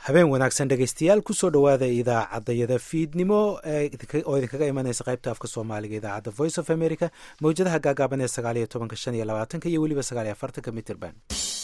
habeen wanaagsan dhegeystayaal kusoo dhowaada idaacadayada fiidnimo oo idinkaga imanaysa qaybta afka soomaaliga idaacadda voice of america mawjadaha gaagaaban ee sagaaliyo tobanka shan iyo labaatanka iyo weliba sagaaliyo afartanka mitrband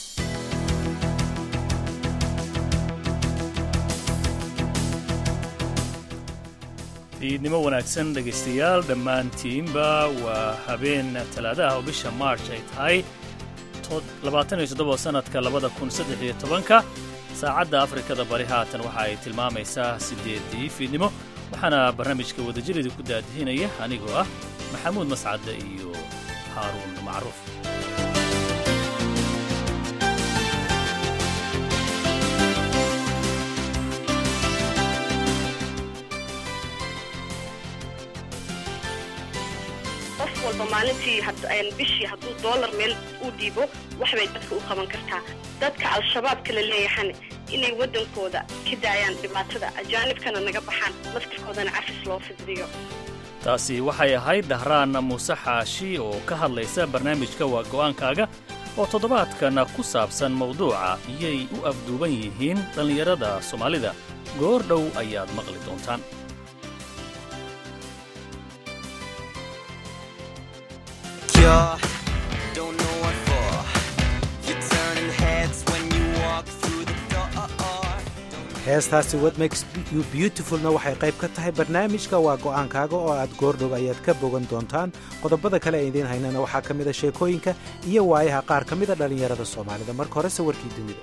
fiidnimo wanaagsan dhegaystayaal dhammaantiinba waa habeen talaadaha oo bisha march ay tahay labaatan iyo toddoba sannadka labada kun saddex iyo tobanka saacadda afrikada bari haatan waxa ay tilmaamaysaa siddeeddii fiidnimo waxaana barnaamijka wadajirida ku daadihinaya anigoo ah maxamuud mascadde iyo haaruun macruuf qof walba maalintii bishii hadduu doolar meel uu dhiibo waxbay dadka u qaban kartaa dadka al-shabaabka la leeyahan inay waddankooda ka daayaan dhibaatada ajaanibkana naga baxaan laftirkoodana cafis loo fidriyo taasi waxay ahayd dhahraan muuse xaashi oo ka hadlaysa barnaamijka waa go'aankaaga oo toddobaadkan ku saabsan mawduuca iyay u afduuban yihiin dhallinyarada soomaalida goor dhow ayaad maqli doontaan heestaasi what makes you beautifulna waxay qayb ka tahay barnaamijka waa go'aankaaga oo aad goordhow ayaad ka bogan doontaan qodobada kale ee idiin haynana waxaa ka mida sheekooyinka iyo waayaha qaar ka mida dhallinyarada soomaalida marka hore sawirkii dunida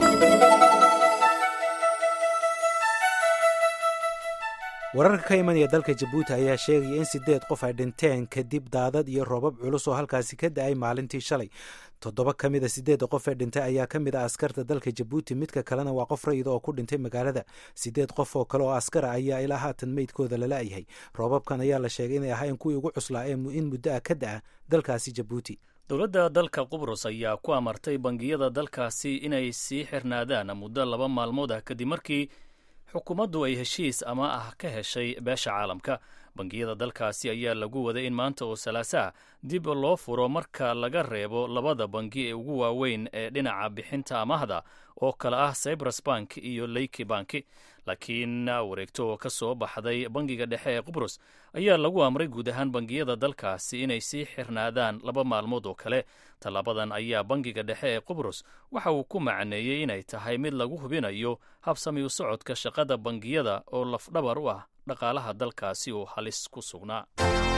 wararka ka imanaya dalka jabuuti ayaa sheegaya in siddeed qof ay dhinteen kadib daadad iyo roobab culus oo halkaasi ka da'ay maalintii shalay toddoba ka mida siddeedda qof ee dhintay ayaa ka mid ah askarta dalka jabuuti midka kalena waa qof rayida oo ku dhintay magaalada siddeed qof oo kale oo askara ayaa ilaa haatan meydkooda lala'yahay roobabkan ayaa la sheegay inay ahayn kuwii ugu cuslaa ee in muddo ah ka da'a dalkaasi jabuuti dowladda dalka qubrus ayaa ku amartay bangiyada dalkaasi inay sii xirnaadaan muddo laba maalmood ah kadib markii xukuumaddu ay heshiis ama ah ka heshay beesha caalamka bangiyada dalkaasi ayaa lagu waday in maanta oo salaasaa dib loo furo marka laga reebo labada bangi ee ugu waaweyn ee dhinaca bixinta amahda oo kale ah cyprus bank iyo leyki banki laakiin wareegto oo ka soo baxday bangiga dhexe ee qubrus ayaa lagu amray guud ahaan bangiyada dalkaasi inay sii xirnaadaan laba maalmood oo kale tallaabadan ayaa bangiga dhexe ee qubrus waxa uu ku macneeyey inay tahay mid lagu hubinayo habsami u socodka shaqada bangiyada oo lafdhabar u ah dhaqaalaha dalkaasi oo halis ku sugnaa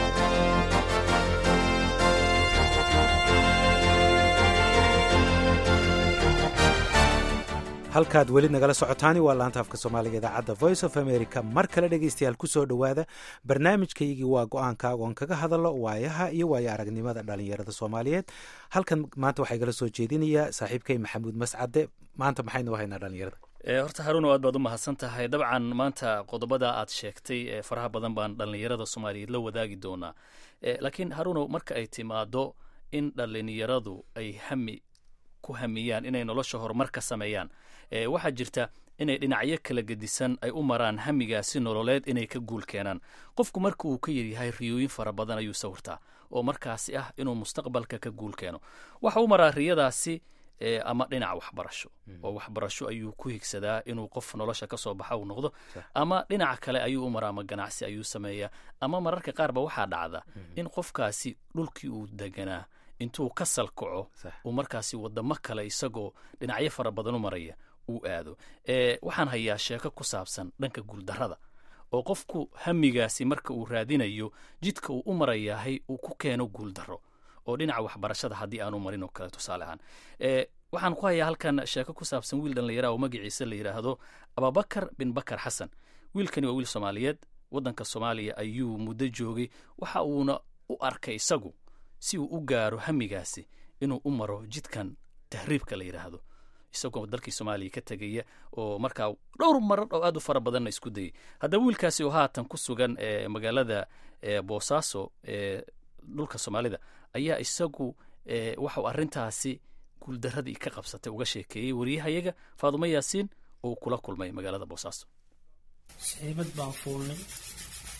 halkaad weli nagala socotaani waa laanta afka soomaaliga idaacadda voice of america mar kale dhegeystayaal kusoo dhowaada barnaamijkaygii waa go-aankaaga oon kaga hadallo waayaha iyo waayo aragnimada dhalinyarada soomaaliyeed halkan maanta waxaa igala soo jeedinayaa saaxiibkay maxamuud mascade maanta maxaynu haynaa dhalinyarada horta haruuno aad baad u mahadsan tahay dabcan maanta qodobada aad sheegtay ee faraha badan baan dhallinyarada soomaaliyeed la wadaagi doonaa laakiin haruuno marka ay timaado in dhallinyaradu ay hami ku hamiyaan inay nolosha horumar ka sameeyaan waxaa jirta inay dhinacyo kala gedisan ay u maraan hamigaasi nololeed inay ka guul keenaan qofku marka uu ka yaryahay riyooyin fara badan ayuu sawirtaa oo markaasi ah inuu mustaqbalka ka guul keeno waxa u maraa riyadaasi ama dhinac waxbarasho oo waxbarasho ayuu ku higsadaa inuu qof nolosha ka soo baxa uu noqdo ama dhinaca kale ayuu u maraa ama ganacsi ayuu sameeyaa ama mararka qaarba waxaa dhacda in qofkaasi dhulkii uu deganaa intuu ka salkaco uu markaasi wadamo kale isagoo dhinacyo fara badan u maraya uu aado waxaan hayaa sheeko ku saabsan dhanka guuldarrada oo qofku hamigaasi marka uu raadinayo jidka uu u marayahay uu ku keeno guuldarro oo dhinaca waxbarashada haddii aanu marin oo kale tusaale ahaan waxaan ku hayaa halkan sheeko ku saabsan wiil dhallinyara oo magaciisa la yidhaahdo ababakar bin bakar xasan wiilkani waa wiil soomaaliyeed waddanka soomaaliya ayuu muddo joogay waxa uuna u arkay isagu si uu u gaaro hamigaasi inuu u maro jidkan tahriibka la yidhaahdo isagoo dalkii soomaaliya ka tegaya oo markaa dhowr marar oo aad u fara badanna isku dayay haddaba wiilkaasi oo haatan ku sugan magaalada boosaaso ee dhulka soomaalida ayaa isagu waxau arrintaasi guuldaradii ka qabsatay uga sheekeeyey wariyahayaga faadumo yaasiin oo kula kulmay magaalada boosaaso saxiibad baan fuulnay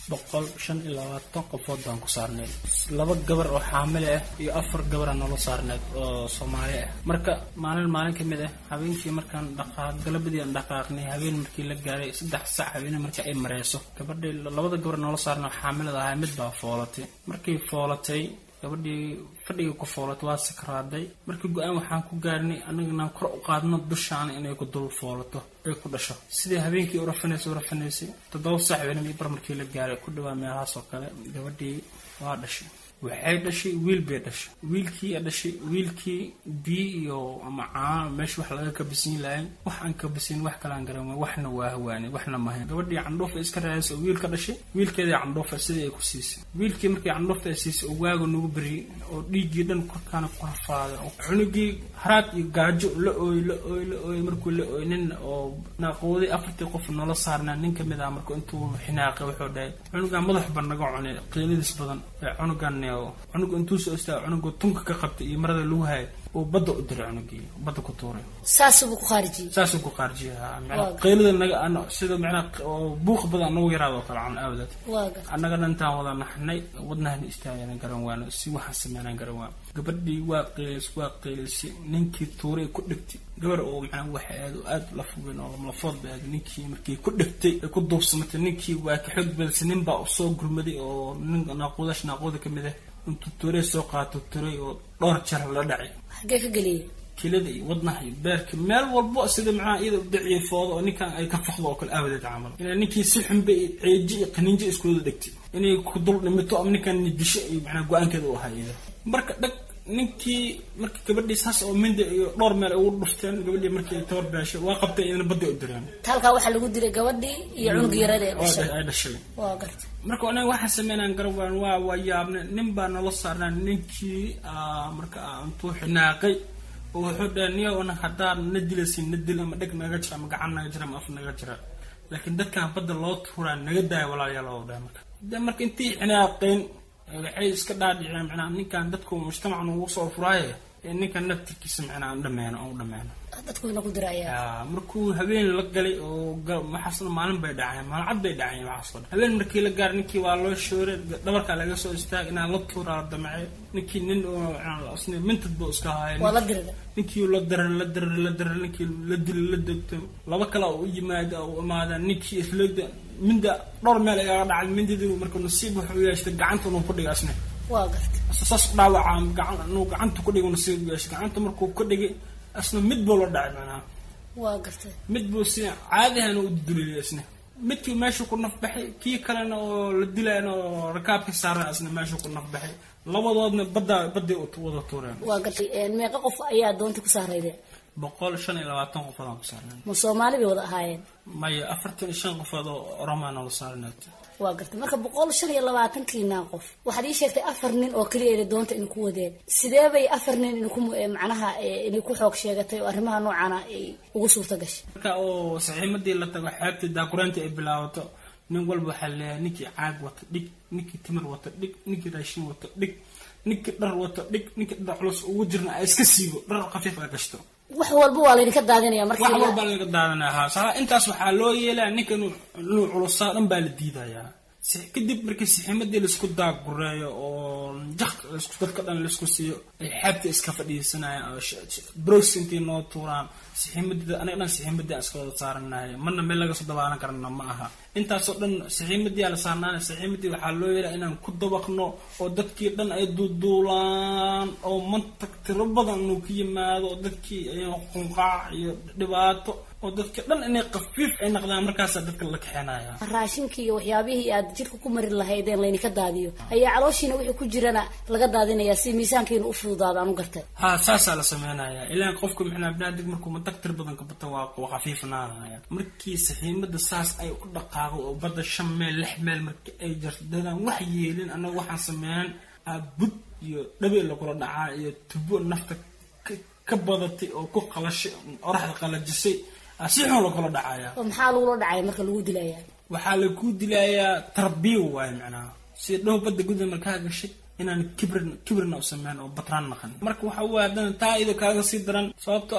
boqol shan iyo labaatan qofood baan ku saarnay laba gabar oo xaamile ah iyo afar gabar aan noola saarneed oo soomaali ah marka maalin maalin ka mid ah habeenkii markaan dhaqaaq galabadii aan dhaqaaqnay habeen markii la gaaray saddex sac habeene markii ay mareyso gabadhii labada gabar noola saarnay oo xaamilada ahaa mid baa foolatay markay foolatay gabadhii fadhiga ku foolatay waa sakraaday markii go-aan waxaan ku gaarnay annaganaan kor u qaadno dushaana inay ku dul foolato ay ku dhasho sidii habeenkii urafanaysay urafanaysay toddoba saac habeenadii bar markii la gaaray ku dhawaa meelahaas oo kale gabadhii waa dhashay waxay dhashay wiil bay dhashay wiilkii dhashay wiilkii biyo iyo ama caano meesha wax laga kabasiin lahayn wax aan kabasiin wax kalaan garan waxna waa hawaanay waxna mahayn gabadhii candhuufa iska raadaysa oo wiil ka dhashay wiilkeedii candhuufa sidii ay ku siisay wiilkii markii candhuufta ay siisay oo waaga nagu beriyey oo dhiiggii dhan korkaana ku rafaaday oo cunugii haraad iyo gaajo la ooy la ooy la ooy markuu la ooy nin oo naaqooday afartii qof noola saarnaa nin ka mid ah marka intuu xinaaqay wuxuu dhahay cunugan madax ba naga cunay qiiladiis badan ee cunugan cunuga intuu soo istaaga cunuga tunka ka qabtay iyo marada lagu hayay uu badda u diray cunugii badda ku tuuray saasuu ku khaarijiyey saasuu ku qaarjiyay macnaa qiilada naga ano sida macnaa buuq badan nagu yaraada oo kale can aawadeed waaga annagana intaan wada naxnay wadnahana istaagana garan waano si waxaan sameynaan garan waano gabadhii waa qiilis waa qiilisay ninkii tuuray ku dhegtay gabar oo macnaa waxa aad aad la fogeen oo lafood ba aad ninkii markii ku dhegtay ay ku duubsamatay ninkii waa ka xoog badisay nin baa usoo gurmaday oo nin naaquudash naaquuda ka mid ah intuu turay soo qaato turay oo dhowr jar la dhacay xaggee ka geliyey kilada iyo wadnaha iyo beerka meel walbo sida macnaha iyada udhiciyo foodo oo ninkan ay ka fakdo oo kale aawadeed camal inay ninkii si xunba iyo ceeji iyo qaniinjo iskuwada dhegtay inay ku dul dhimito ama ninkan disho iyo macnaha go-aankeeda u ahaa iyada marka dhag ninkii marka gabadhii saas oo minda iyo dhowr meel ay ugu dhufteen gabadhii markii tabar beeshay waa qabtay iyadana badda u direen halkaa waxaa lagu dilay gabadhii iyo cunug yarada ee dhashay ay dhashay waa garta marka anaga waxaan sameynaan garawaan waa waa yaabne nin baa nala saarnaa ninkii marka intuu xinaaqay oo wuxuu dhahay niyo anag haddaan na dilaysin na dil ama dheg naga jira ama gacan naga jira ama af naga jira laakiin dadkan badda loo tuuraa naga daaya walaalayaal oo dhahay marka de marka intii xinaaqeen waxay iska dhaadhiceen macnaa ninkan dadku mujtamacan ugu soo furaaye ee ninkan naftirkiisa macnaa aan dhameeno aan u dhameeno dadkuina ku dirayaa yaa markuu habeen la galay oo waxaasna maalin bay dhaceen maalin cad bay dhaceen waxaasoo dhan habeen markii la gaar ninkii waa loo shooray dhabarkaa laga soo istaag inaan la tuuraa damacay ninkii nin oo mintad buu iska haaya waa la dirida ninkii la darar la darar la darar ninkii la dil la degto laba kale u yimaada u imaada ninkii isloogda minda dhowr meel ayaga dhacay mindadii marka nasiib wuxuu yeeshtay gacanta inuu ku dhiga asne waa garta saas dhaawaca gacan inuu gacanta ku dhigo nasiib u yeeshtay gacanta markuu ku dhigay asna mid buu la dhacay macnaha waa garta mid buu si caadihana u duliyay asna midkii meeshuu ku nafbaxay kii kalena oo la dilayna oo rakaabka saaran asna meeshuu ku nafbaxay labadoodna badda badday wada tuureen waa garta meeqa qof ayaa doonta ku saarayde boqol shan iyo labaatan qofood aan ku saarnay ma soomaali bay wada ahaayeen maya afartan iyo shan qofood oo oromaa noola saarnay waa garta marka boqol shan iyo labaatankiina qof waxaad ii sheegtay afar nin oo keliya ina doonta ina ku wadeen sidee bay afar nin inku macnaha inay ku xoog sheegatay oo arrimaha noocaana ay ugu suurta gashay marka oo saxiimadii la tago xeebtii daakuraantii ay bilaabato nin walba waxaa leeyahay ninkii caag wata dhig ninkii timir wata dhig ninkii raashin wata dhig ninkii dhar wata dhig ninkii dhar culus ugu jirna a iska siibo dhar khafiif a gashto wax walba waa laydinka daadinaya wax markii walbaa laga daadanaya ha saa intaas waxaa loo yeelaya ninka inuu inuu culusaa dhan baa la diidayaa si- kadib markii siximadii laisku daagureeyo oo jak laisku dadka dhan laisku siiyo ay xeebta iska fadhiisanayaan oo sh- sh- bros intii noo tuuraan siximadida aniga dhan siximadii aan iska wada saaranahay marna meel laga soo dabaalan karana ma aha intaasoo dhan siximadii aa la saarnaanay siximadii waxaa loo yeelaya inaan ku dabaqno oo dadkii dhan ay duuduulaan oo mantag tiro badan inuu ka yimaado oo dadkii ay qunqaac iyo dhibaato oo dadka dhan inay khafiif ay naqdaan markaasaa dadka la kaxeenaya raashinkii iyo waxyaabihii aad jirka ku mari lahaydeen laydinka daadiyo ayaa calooshiina wixii ku jirana laga daadinaya si miisaankiina u fududaado aan u gartay ha saasaa la sameynaya ilaan qofku micnaa binaadeg markuu matag tir badan ka bato waa waa khafiifnaanaya markii saxiimada saas ay u dhaqaaqo oo badda shan meel lix meel markii ay jarto dadaan wax yeelin annaga waxaan sameeyan aa bud iyo dhabe lagula dhacaa iyo tubo nafta ka- ka badatay oo ku qalashay oraxda qalajisay aa si xun lagula dhacaya oo maxaa lagula dhacay marka lagu dilaya waxaa lagu dilayaa tarbiya waaye macnaha sida dhow badda guda markaa gashay inaan kibrin kibrina u sameyn oo batraan naqan marka waxa waaye haddana taa iyadoo kaaga sii daran sababtoo ah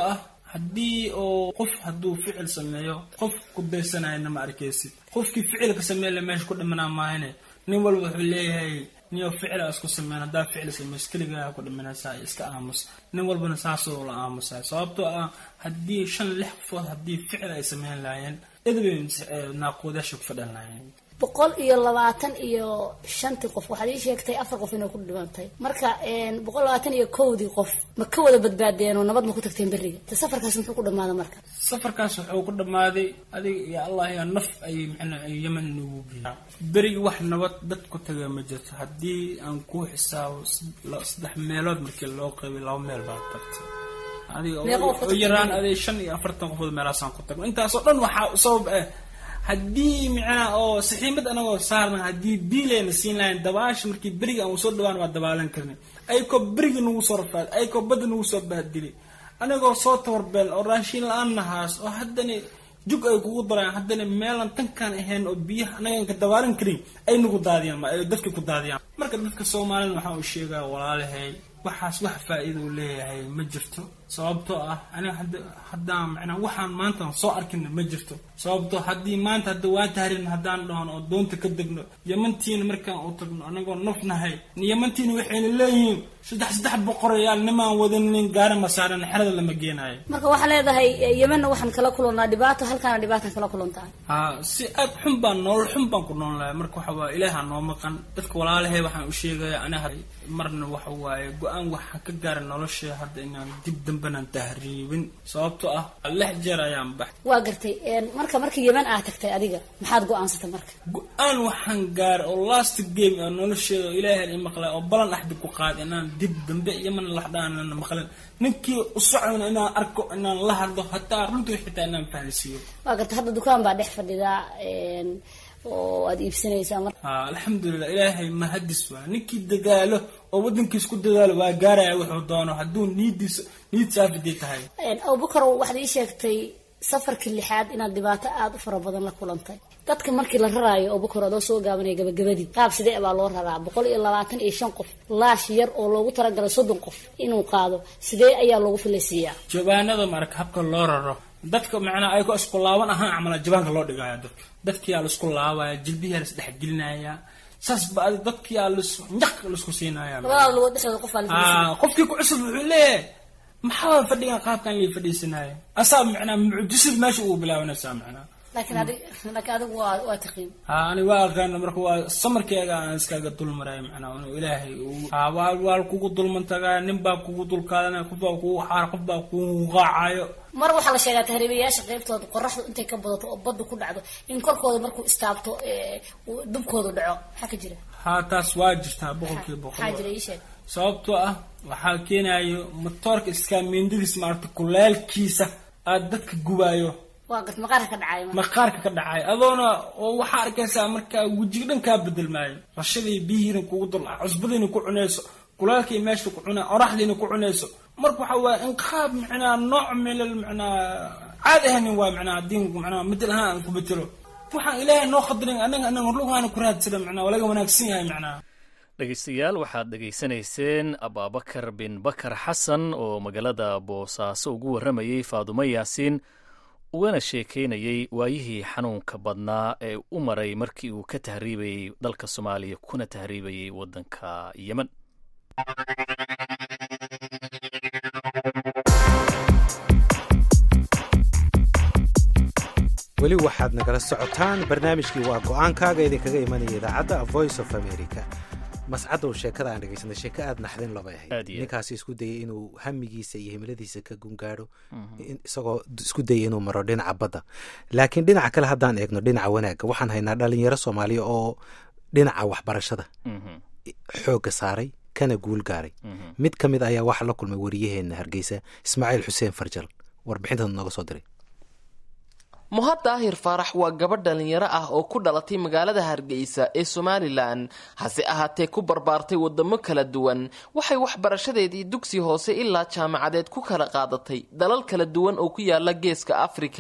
haddii oo qof hadduu ficil sameeyo qof ku daysanayana ma arkaysid qofkii ficilka sameynla meesha ku dhimanaa maahane nin walba wuxuu leeyahay niyo ficil a isku sameyn haddaa ficil sameys keligaa ku dhimanaysaa iska aamus nin walbana saasoo la aamusaa sababtoo ah haddii shan lix qofood haddii ficil ay sameyn lahaayeen idbay naaquudaasha ku fadhan lahaayeen boqol iyo labaatan iyo shantii qof waxaad ii sheegtay afar qof inay ku dhimantay marka boqol labaatan iyo kowdii qof ma ka wada badbaadeen oo nabad ma ku tagteen beriga te safarkaas muxuu ku dhamaada marka safarkaas wuxuu ku dhammaaday adiga iyo allah yaa naf ay mxnaa yeman nagu geeya berigi wax nabad dad ku taga ma jirto haddii aan ku xisaabo saddex meelood markii loo qaybay laba meel baa tagtay adiga oo yaraan aday shan iyo afartan qofood meelaasaan ku tagno intaasoo dhan waxaa sabab ah haddii micnaha oo saxiimad anagoo saarna haddii biilayna siin lahayn dabaasha markii beriga aan soo dhawaan waa dabaalan karnay ayakoo berigi nagu soo rafaad ayakoo badda nagu soo bahdilay anagoo soo tabarbeel oo raashiin la-aan nahaas oo haddana jug ay kugu daraan haddana meelan tankaan ahayn oo biyaha anagaan ka dabaalan karin ay nagu daadiyaan ay dadka ku daadiyaan marka dadka soomaalida waxaa uu sheegaa walaalahay waxaas wax faa-iida uu leeyahay ma jirto sababtoo ah aniga haddaan macnaa waxaan maanta soo arkina ma jirto sababtoo haddii maanta hadda waa tahrin haddaan dhahon oo doonta ka degno yemantiina markaan u tagno anagoo naf nahay yemantiina waxayna leeyihiin saddex saddex boqorayaal nimaan wadanin gaari masaaran xerada lama geenaayo marka waxaa leedahay yemanna waxaan kala kulannaa dhibaato halkaana dhibaatan kala kulantaa ha si aad xun baan nolol xun baan ku nool lahay marka waxa waaye ilaaha noo maqan dadka walaalahay waxaan u sheegaya aniga marna waxa waaye go-aan waxaan ka gaara nolosha hadda inaan dib dambenaan tahriibin sababtoo ah lix jeer ayaan bax waa gartay marka marka yeman aad tagtay adiga maxaad go-aansatay marka go-aan waxaan gaara oo last game oo nolosheeda oo ilaahay i maqlay oo balan axdi ku qaada inaan dib dambe yeman laxdhaanana maqlin ninkii u socdana inaan arko inaan la hadlo hataa runtii xitaa inaan fahansiiyo waa gartay hadda dukaan baa dhex fadhidaa oo aad iibsanaysaa marka ha alxamdulilah ilaahay mahadis waa ninkii dadaalo oo waddankiis ku dadaalo waa gaaraya wuxuu doono hadduu niidiisa niid saafidii tahay abubakar waxaad ii sheegtay safarkii lixaad inaad dhibaato aada u fara badan la kulantay dadka markii la raraayo abubakar adoo soo gaabanaya gabagabadii qaab sidee baa loo raraa boqol iyo labaatan iyo shan qof laash yar oo loogu talagalay soddon qof inuu qaado sidee ayaa loogu filaysiiyaa jabaanada marka habka loo raro dadka macnaa ay ku isku laaban ahaan camala jabaanka loo dhigaya dadka dadkiyaa laisku laabaya jilbiyaa lais dhexgelinaya saas ba adi dadkiyaa lis njaq laisku siinaya labadaada lugood dhexdooda qof baa qofkii ku cusub wuxuu leeyahay maxaa fadhigan qaabkan lii fadhiisanaayo asaa macnaa mucjisad meesha ugu bilaabanaysaa macnaa laakiin adig laakiin adigu waa waa taqiin ha ani waa aqaana marka waa samarkeega aan iskaga dulmaraya macnaa inuu ilaahay ha waa waa kugu dulman tagaa nin baa kugu dulkaadanaya qof baa kugu xaar qof baa kugu qaacayo mar waxaa la sheegaa tahriibayaasha qaybtooda qoraxdu intay ka badato oo badda ku dhacdo in korkooda markuu istaabto dubkoodu dhaco maxaa ka jira ha taas waa jirtaa boqolkiiba boqol maxaa jira ii sheeg sababtoo ah waxaa keenayo matoorka iskaamiindadiis maarata kuleelkiisa aada dadka gubaayo waa gart maqaarka ka dhacay marka maqaarka ka dhacay adoona oo waxaa arkaysaa markaa wejiga dhan kaa bedelmaayo rashadii biyihiina kugu dul cusbadiina ku cunayso kulaalkii meesha ku cuna oraxdiina ku cunayso marka waxa waaye inqaab macnaa nooc milal macnaa caadi ahanin waa macnaa haddii macnaa midal ahaan aan ku betelo waxaan ilaahay noo khadrin anaga anaga lugaana ku raadsana macnaa waa laga wanaagsan yahay macnaa dhegeystayaal waxaad dhegaysanayseen abaabakar bin bakar xasan oo magaalada boosaaso ugu warramayey faadumo yaasiin ugana sheekeynayey waayihii xanuunka badnaa ee u maray markii uu ka tahriibayey dalka soomaaliya kuna tahriibayey waddanka yemen weli waxaad nagala socotaan barnaamijkii waa go-aankaaga idinkaga imanaya idaacadda voice of america mascadow sheekada aan dhegeysanay sheeko aada naxdin laba ahayd Aad iyo aad. ninkaasi isku dayay inuu hamigiisa iyo himiladiisa ka gungaadho in- isagoo d- isku dayay inuu maro dhinaca badda laakiin dhinaca kale haddaan eegno dhinaca wanaagga waxaan haynaa dhalinyaro soomaaliya oo dhinaca waxbarashada Mhm, xoogga saaray kana guul gaaray mhm. mid ka mid ayaa waxaa la kulmay wariyaheenna hargeysa ismaaciil xuseen farjal warbixintan nooga soo diray muhad daahir faarax waa gabadh dhalinyaro ah oo ku dhalatay magaalada hargeysa ee somalilan hase ahaatee ku barbaartay wadamo kala duwan waxay waxbarashadeedii dugsi hoose ilaa jaamacadeed ku kala qaadatay dalal kala duwan oo ku yaala geeska afrika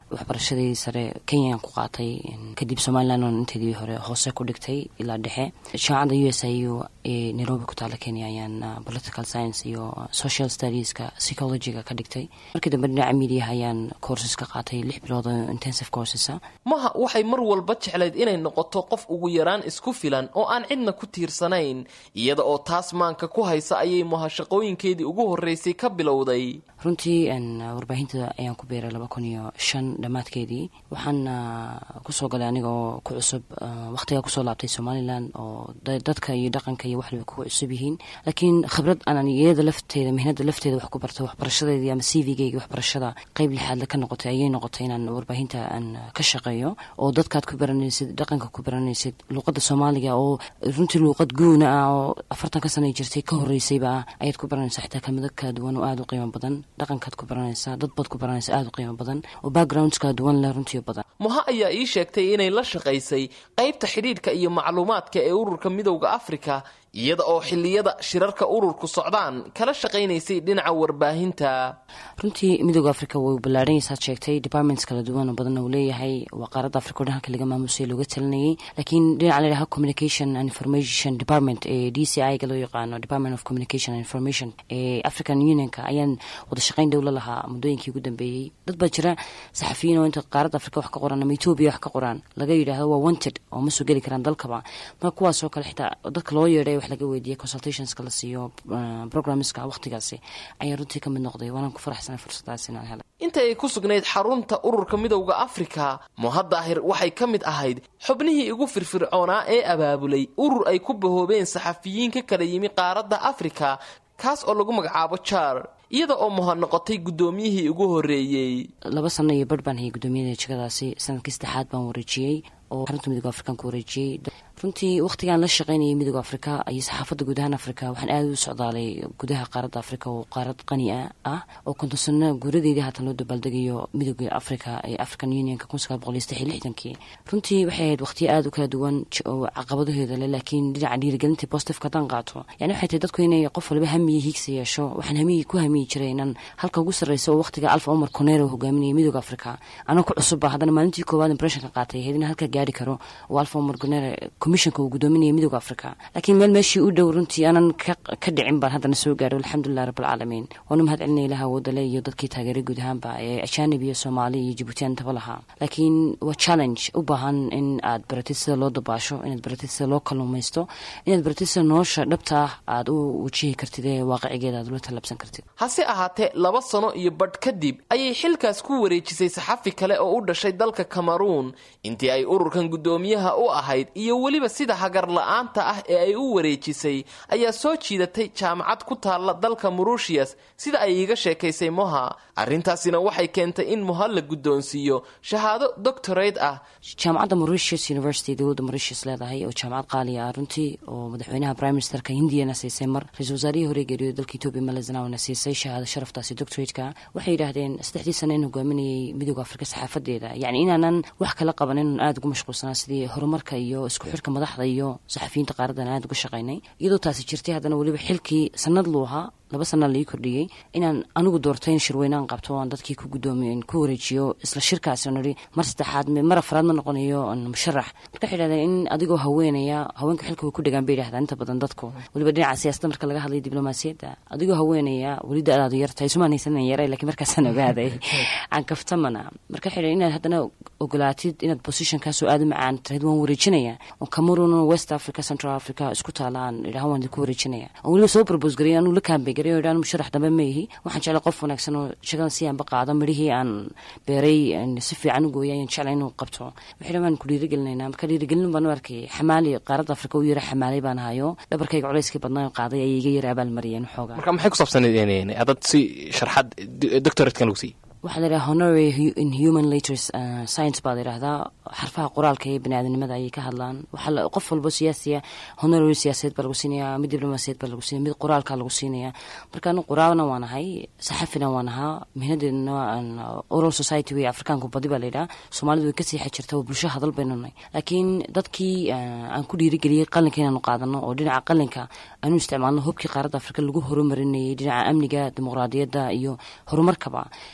waxbarashadii sare kenyaan ku qaatay kadib somalilan oon inteedii hore hoose ku dhigtay ilaa dhexe jaamacadda u s i u ee nairobi ku taala kenya ayaan political science iyo social studieska psychologyga ka dhigtay markii dambe dhinaca mediaha ayaan courses ka qaatay lix bilood oo intensive coursesa maha waxay mar walba jeclayd inay noqoto qof ugu yaraan isku filan oo aan cidna ku tiirsanayn iyada oo taas maanka ku haysa ayay maha shaqooyinkeedii ugu horreysay ka bilowday runtii warbaahinta ayaan ku beeray laba kun iyo shan dhammaadkeedii waxaan kusoo galay aniga oo ku cusub wakhtigaa kusoo laabtay somalilan oo dadka iyo dhaqanka iyo waxliba kugu cusub yihiin laakiin khibrad aanan iyada lafteeda mihnada lafteeda wax ku barto waxbarashadeedii ama c v-geyga waxbarashada qeyb lixaadle ka noqotay ayay noqotay inaan warbaahinta aan ka shaqeeyo oo dadkaad ku baranaysid dhaqanka ku baranaysid luuqada soomaaliga oo runtii luuqad guuna ah oo afartanka sana jirtay ka horeysayba ah ayaad ku baranaysaa xitaa kelmado kala duwan oo aada u qiimo badan dhaqankaad ku baranaysaa dad baad ku baranaysa aada u qiimo badan oo backgrounds kala duwan leh runtii badan muha ayaa ii sheegtay inay la shaqaysay qaybta xidhiidhka iyo macluumaadka ee ururka midowda afrika iyada oo xiliyada shirarka ururku socdaan kala shaqaynaysay dhinaca warbaahinta runtii midooda africa way ballaarhanaysaad sheegtay departments kala duwan oo badanna uu leeyahay waa qaaradda africa o dhan halka laga maamusay looga talinayay laakiin dhinaca la yidhaha communication and information department ee d c i ga loo yaqaano department of communication and information ee african unionka ayaan wada shaqayn dowla lahaa muddooyinkii ugu dambeeyey dad baa jira saxafiyiin oo inta qaaradda africa wax ka qoraan ama etoobiya wax ka qoraan laga yidhaahdo waa wanted oo ma soo geli karaan dalkaba marka kuwaasoo kale xitaa dadka loo yeedhay wax laga weydiiyey consultationska la siiyo programmeska waqtigaasi ayaa runtii ka mid noqday waanaan ku faraxsanay fursadaas inaan helay inta ay ku sugnayd xarunta ururka midowda afrika muhadaahir waxay ka mid ahayd xubnihii ugu firfircoonaa ee abaabulay urur ay ku bahoobeen saxafiyiin ka kala yimi qaaradda afrika kaas oo lagu magacaabo jar iyada oo muha noqotay guddoomiyihii ugu horreeyey laba sano iyo barh baan hayay guddoomiyada jegadaasi sanadkii saddexaad baan wareejiyey oo xarunta midooda afrikaan ku wareejiyey runtii wakhtigaan la shaqaynayay midooda afrika iyo saxaafadda guud ahaan afrika waxaan aada u socdaalay gudaha qaaradda afrika oo qaarad qani a ah oo konton guuradeydii haatan loo dabaaldegayo midooda afrika ee african unionka kun sagaal boqol iyo saddex iyo lixdankii runtii waxay ahayd wakhtiyo aada u kala duwan oo caqabadaheeda leh laakiin dhinaca dhiirigelinta positifka haddaan qaato yani waxay tahay dadku inay qof waliba hamiyi hiigsa yeesho waxaan hamiyi ku hamiyi jiray inaan halka ugu sarreysa oo wakhtiga alfa omar conero hogaaminayay midooda afrika anoo ku cusubba haddana maalintii koowaad impressionka qaatay ahayd in halka gaari karo oo alfa omar conero commissionka uu gudoominaya midooda afrika laakiin meel meeshii u dhow runtii aanan ka dhicin baan haddana soo gaaro alxamdulilah rabbilcaalamiin waanu mahad celinaya ilaha awoodale iyo dadkii taageeray guud ahaanba ee ajaanib iyo soomaali iyo jibuutiyan intaba lahaa laakiin waa challenge u baahan in aad baratid sida loo dabaasho inaad baratid sida loo kalluumaysto inaad baratid sida nolosha dhabta ah aad u wajihi kartid ee waaqicigeeda aad ula tallabsan kartid hase ahaatee laba sano iyo badh kadib ayay xilkaas ku wareejisay saxafi kale oo u dhashay dalka cameruun intii ay ururkan guddoomiyaha u ahayd iyo weliba sida hagar la-aanta ah ee ay u wareejisay ayaa soo jiidatay jaamacad ku taalla dalka mauritius sida ay iiga sheekaysay moha arrintaasina waxay keentay in moha la guddoonsiiyo shahaado doctorate ah jaamacadda mauritius university dowladda mauritius leedahay oo jaamacad qaaliya ah runtii oo madaxweynaha prime ministerka hindiyana siisay mar ra-isul wasaarihii hore geeriyo dalka etoobiya malazanawna siisay shahaado sharaftaasi doctorateka waxay yidhaahdeen saddexdii sano in hogaaminayay midooda afrika saxaafadeeda yacni inaanan wax kala qaban inaan aada ugu mashquulsanaa sidii horumarka iyo isku xirka madaxda iyo saxafiyiinta qaaradan aada uga shaqaynay iyadoo taasi jirtay haddana weliba xilkii sanad luu ahaa laba sana laii kordhiyey inaan anigu doortay in shirweynean qabto aan dadkii ku gudoomiyo ku wareejiyo isla shirkaasi on ihi mar saddexaad mar afraad ma noqonayo musharax marka waxay dhahdeen in adigoo haweenaya haweenka xilka way ku dhagaan bay yidhahdaan inta badan dadku weliba dhinaca siyaasadda marka laga hadlayo diblomaasiyadda adigoo haweenaya weli da-daadu yartahay isumaan haysanan yaray lakiin markaasaan ogaaday aan kaftamana marka waxay dhahen inaad haddana ogolaatid inaad positionkaasoo aada u macaan tirayd waan wareejinaya oo cameroon west africa central africa isku taala aan idhaha waan idinku wareejinaya aan weliba soo propose gareey anuu la kaambay gareeyo musharax dambe ma yihi waxaan jeclay qof wanaagsan oo shaqadan si aanba qaado midhihii aan beeray si fiican u gooyay ayaan jeclay inuu qabto waxay waan ku dhiirigelinaynaa marka dhiirigelin baan u arkay xamaali qaaradda afrika u yara xamaalay baan hayo dhabarkayga culayskii badnaa qaaday ayay iga yara abaalmariyeen xoogaa marka maxay ku saabsaneed adad si sharxad doctoratekan lagu siiyey waxaa la yidhaha honorary in human laters science baa la yidhahdaa xarfaha qoraalka ee baniaadanimada ayay ka hadlaan waxaa qof walbo siyaasiya honorary siyaasadeed baa lagu siinaya mid diblomaasiyaed baa lagu siinaya mid qoraalka lagu siinaya marka anu qoraalna waan ahay saxafina waan ahaa mihnadeedna oral society wey afrikaanku badi baa la yidhaha soomaalidu way ka seexa jirta oo bulsho hadal baynu nahay laakiin dadkii aan ku dhiirigeliyey qalinka inaanu qaadano oo dhinaca qalinka aanu isticmaalno hubkii qaaradda afrika lagu horumarinayay dhinaca amniga dimuqraadiyadda iyo horumarkaba in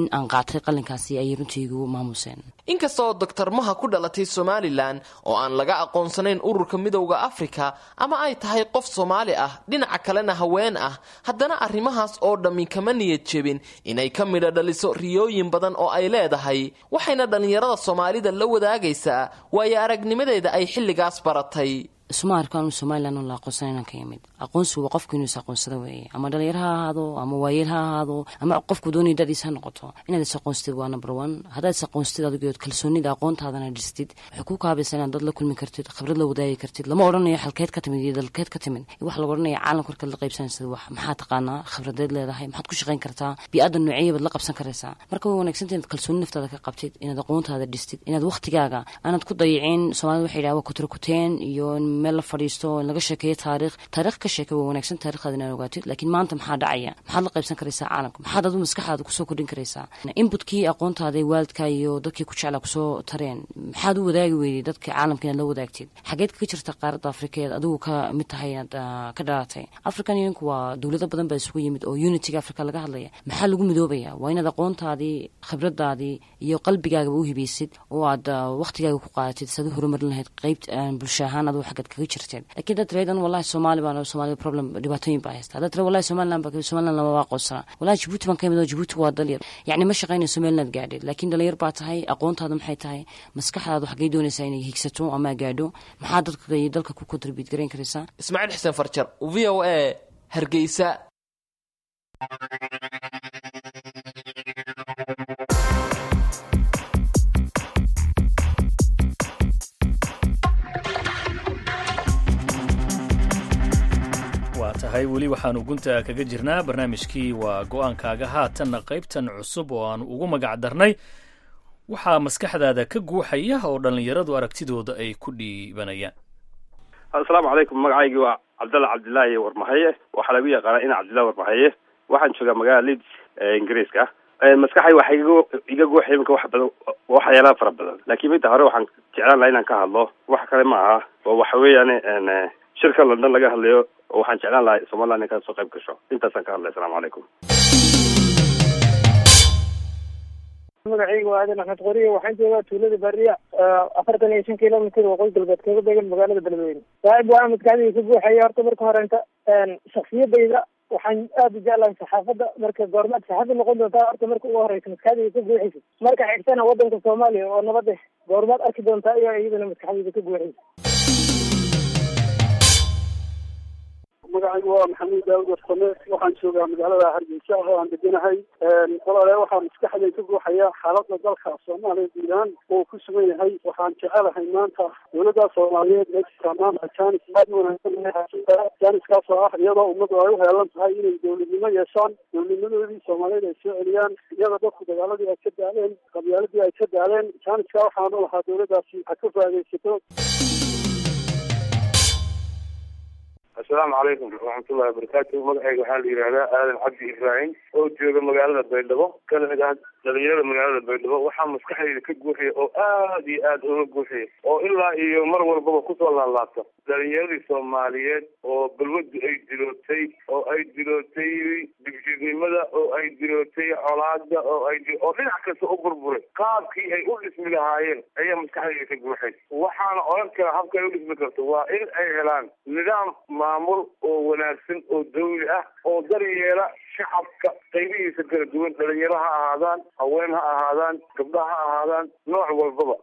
aan qaatay qalinkaasi ayay runtii igu maamuseen inkasta oo doctor maha ku dhalatay somalilan oo aan laga aqoonsanayn ururka midowda afrika ama ay tahay qof soomaali ah dhinaca kalena haween ah haddana arrimahaas oo dhammi kama niyad jebin inay ka midha dhaliso riyooyin badan oo ay leedahay waxayna dhallinyarada soomaalida la wadaagaysaa waayo aragnimadeeda ay xilligaas baratay isuma arkaan somalilan oo la aqoonsan inaan ka yimid aqoonsigu waa qofku inuu is aqoonsada weeye ama dhalinyar ha ahaado ama waayeel ha ahaado ama qofku doonaya dadiis ha noqoto inaad is aqoonstid waa number one haddaad is aqoonstid adigood kalsoonida aqoontaadana dhistid waxay ku kaabaysa inaad dad la kulmi kartid khibrad la wadaagi kartid lama odhanayo xalkeed ka timid iyo dalkeed ka timid waxa laga odhanaya caalamka markaad la qaybsanaysid wax maxaa taqaanaa khibradeed leedahay maxaad ku shaqayn kartaa bi-aada noociyya baad la qabsan karaysaa marka way wanagsanta inaad kalsooni naftaada ka qabtid inaad aqoontaada dhistid inaad waqtigaaga aanad ku dayicin soomaalida waxay yidhaha waa kutrakuteen iyo meel la fadhiisto in laga sheekeeyo taariikh taariikh ka sheeke waa wanaagsan taarikhdaada inaad ogaatid laakiin maanta maxaa dhacaya maxaad la qaybsan karaysaa caalamka maxaad adu maskaxdaada kusoo kordhin karaysaa inbutkii aqoontaada waalidka iyo dadkii ku jeclaa kusoo tareen maxaad u wadaagi weyday dadka caalamka inaad la wadaagtid xageed kaga jirta qaaradda afrikeed adigu ka mid tahay inaad ka dhalatay african unionku waa dowlado badan baa isugu yimid oo unitiga africa laga hadlaya maxaa lagu midoobaya waa inaad aqoontaadii khibradaadii iyo qalbigaagaba u hibaysid oo aad waqtigaaga ku qaadatid saad u horumarin lahayd qeyb bulsho ahaan adigu xaggaad kaga jirteen lakiin dad reedan wallahi soomaali baan soomaali problem dhibaatooyin baa haysta dad wallahi somaliland baa somaliland lama aqoonsana wallahi jabuuti baan ka yimid oo jabuuti waa dalyar yacni ma shaqaynayso somaliland gaadheed laakiin dhalinyar baa tahay aqoontaada maxay tahay maskaxdaadu xaggay doonaysaa inay higsato ama gaadho maxaa dadka iyo dalka ku contribute garayn karaysaa ismaaciil xuseen farjar v o a hargeysa tahay weli waxaanu gunta kaga jirnaa barnaamijkii waa go-aankaaga haatanna qaybtan cusub oo aanu ugu magac darnay waxaa maskaxdaada ka guuxaya oo dhallinyaradu aragtidooda ay ku dhiibanayaan asalaamu calaykum magacaygii waa cabdalla cabdillaahi warmahaye waxaa lagu yaqaanaa ina cabdillahi warmahaye waxaan joogaa magaalada leeds ee ingiriiska maskaxay waxa iga guuxaya iminka wax badan waxyaalaha fara badan laakiin midda hore waxaan jeclaan laha inaan ka hadlo wax kale ma aha oo waxa weeyaan shirka london laga hadlayo oo waxaan jeclaan lahay somaliland in kasoo qayb gasho intaasaan ka hadlay asalamu calaykum magacayga waa aadan axmed qoriye waxaan joogaa tuulada bariya afartan iyo shan kilomitr waqooyi galbeed kaga beegan magaalada beledweyne saaxib waxaa maskaxdayda ka buuxaya horta marka horenta shaksiyadayda waxaan aada u jeclahay saxaafadda marka goormaad saxaafad noqon doontaa horta marka ugu horeysa maskaxdayda ka buuxaysa marka xigtana wadanka soomaaliya oo nabad eh goormaad arki doontaa iyo iyadana maskaxdayda ka buuxaysa magacaygu waa maxamuud daawud warsame waxaan joogaa magaalada hargeysa oo aan deganahay walaale waxaa maskaxday ka guuxaya xaalada dalka soomaaliya guud ahaan oo ku sugan yahay waxaan jecelahay maanta dowladda soomaaliyeed meesha maanta janis aad u wanaagsan janiskaas oo ah iyadoo ummadu ay u heelan tahay inay dowladnimo yeeshaan dowladnimadoodii soomaaliyeed ay soo celiyaan iyadoo dadku dagaaladii ay ka daaleen qabyaaladii ay ka daaleen janiska waxaanu lahaa dowladdaasi ha ka faa'idaysato assalaamu calaykum waraxmatullahi wabarakaatu magacayga waxaa la yidhahdaa aadan cabdi ibraahim oo jooga magaalada baydhabo kana mid ah dhalinyarada magaalada baydhabo waxaa maskaxdayda ka guuxaya oo aad iyo aad uga guuxaya oo ilaa iyo mar walbaba kusoo laalaabta dhalinyaradii soomaaliyeed oo balwadu ay dilootay oo ay dilootay dibjirnimada oo ay dilootay colaada oo ay oo dhinac kasta u burburay qaabkii ay u dhismi lahaayeen ayaa maskaxdayda ka guuxay waxaana odhan kara habka ay u dhismi karto waa in ay helaan nidaam maamul oo wanaagsan oo dawli ah oo daryeela shacabka qaybihiisa kala duwan dhalinyaro ha ahaadaan haween ha ahaadaan gabdha ha ahaadaan nooc walbaba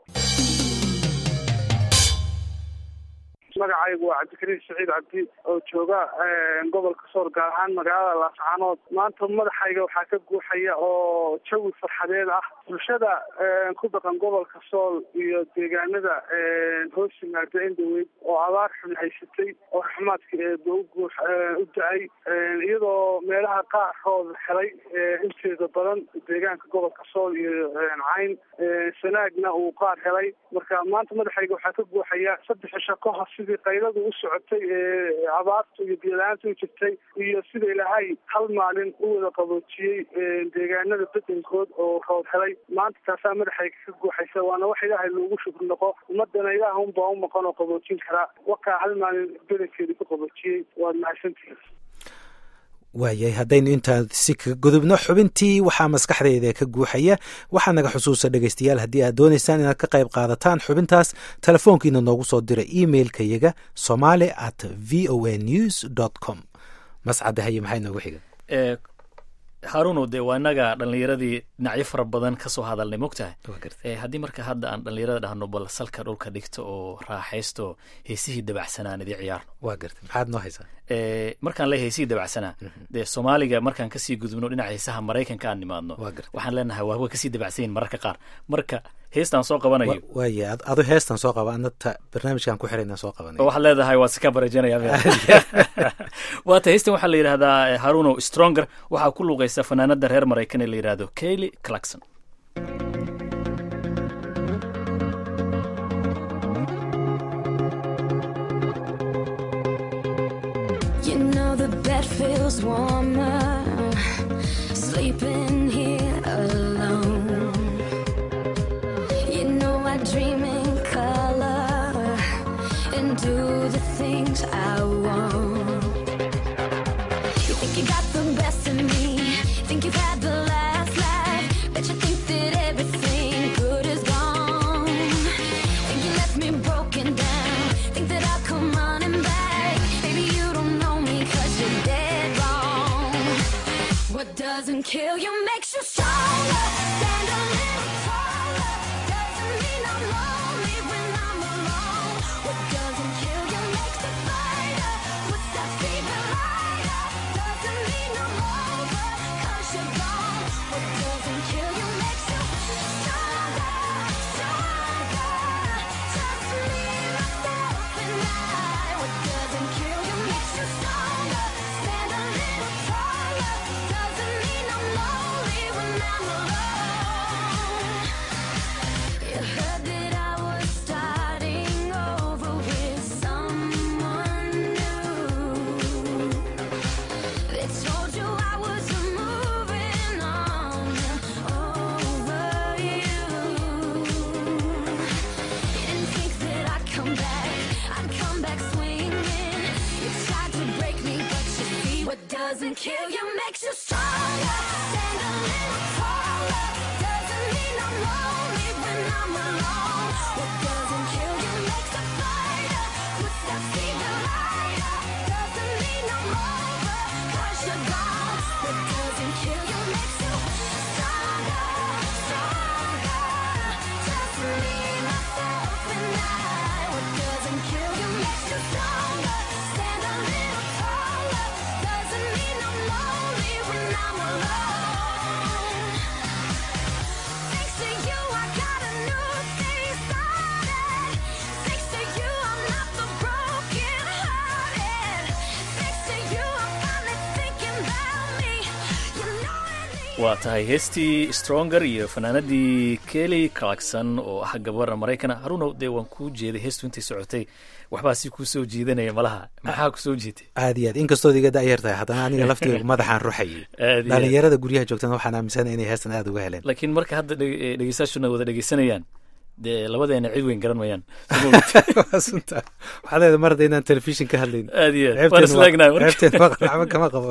magacaygu waa cabdikariim saciid cabdi oo jooga gobolka soor gaar ahaan magaalada laascaanood maanta madaxayga waxaa ka guuxaya oo jawi farxadeed ah bulshada ku dhaqan gobolka sool iyo deegaanada hoos yimaada endaweyd oo abaar xun haysatay oo raxmaadka eeba uguux u da-ay iyadoo meelaha qaarkood helay inteeda badan deegaanka gobolka sool iyo cayn sanaagna uu qaar helay marka maanta madaxayga waxaa ka guuxaya saddex cisho ka hor sidii qayladu u socotay ee abaartu iyo biyo-la-aanta u jirtay iyo sida ilaahay hal maalin u wada qaboojiyey deegaanada bedelkood oo roob helay maanta taasaa madaxayga ka guuxaysa waana wax ilaahay loogu shukr noqo ummadana ilaah unbaa u maqan oo qaboojin karaa wakaa hal maalin bedelkeeda ku qaboojiyey waad mahadsantihin waayahay haddaynu intaa si kaga gudubno xubintii waxaa maskaxdayda ka guuxaya waxaa naga xusuusa dhegaystayaal haddii aad doonaysaan inaad ka qayb qaadataan xubintaas telefoonkiina noogu soo dira emailka yaga somali at v o a news dot com mascade haye maxay noogu xiga haruno dee waa inaga dhallinyaradii dhinacyo fara badan kasoo hadalnay mogtahay haddii marka hadda aan dhallinyarada dhahno bal salka dhulka dhigto oo raaxaysto heesihii dabacsanaan idii ciyaarno waa garta maxaad noo haysaa markaan le heesihii dabacsanaa dee soomaaliga markaan kasii gudubno dhinaca heesaha maraykanka aan nimaadno waxaan leenahay waa kasii dabacsanyin mararka qaar marka heestaan soo qabanayo waaya adu heestan soo qaba anata barnaamijkan ku xirayna soo qabanay waxaad leedahay waa sika barajanaya waata heestan waxaa la yidhahdaa haruno stronger waxaa ku luuqaysa fanaanada reer maraykan ee la yidhahdo kayli clarkson You know the bed feels warmer sleeping here alone. You know I dream in color and do the things I want. You think you got the best of me, think you've had the last laugh, bet you think that everything good is gone. Think you left me broken down, think that I'll come running back. Baby, you don't know me cause you're dead wrong. What doesn't kill you makes you stronger. Stand a little taller. Doesn't mean I'm lonely when I'm alone. What doesn't kill you makes you fighter. Puts that fever lighter. Doesn't mean I'm over cause you're gone. What doesn't kill you makes you stronger, stronger. Just me, myself, and I. What doesn't kill you makes you stronger. Stand a little taller. Doesn't mean I'm lonely when I'm alone. You heard that I was starting over with someone new. They told you I was moving on over you. You didn't think that I'd come back, I'd come back swinging. You tried to break me, but you see what doesn't kill you makes you stronger. Stand a little taller. Doesn't mean I'm lonely when I'm alone. What doesn't kill you makes a fighter. Puts that fever lighter. Doesn't mean I'm over, cause you're gone. What doesn't kill you makes you stronger, stronger. Just me, myself, and I. What doesn't kill you makes you stronger. Stand a little taller. Doesn't mean I'm lonely when I'm alone. Thanks to you, I got a new day started. Thanks to you, I'm not the broken hearted. Thanks to you, I'm finally thinking about me. You know it waa tahay heestii stronger iyo fanaanadii kelly clarkson oo ah gabara maraykana harunow dee waan kuu jeeday heestu intay socotay waxbaa si kuu soo jiidanaya malaha maxaa ku soo jeetay aad iyo aad inkastood iga da'yar tahay haddana aniga laftiga madaxaan ruxayay Aad iyo aad. dhalinyarada guryaha joogtana waxaan aaminsana inay heestan aad uga heleen laakiin marka hadda dhege- eh, dhegeystayaashuna wada dhegeysanayaan dee labadeena cid weyn garan mayaan Waa sunta. waxaad leedahay mar hadda inaan telefishin ka hadlayn Aad iyo aad. Ceebteen Waan is waa- leegnahay marka. ceebteen waa waxba kama qabo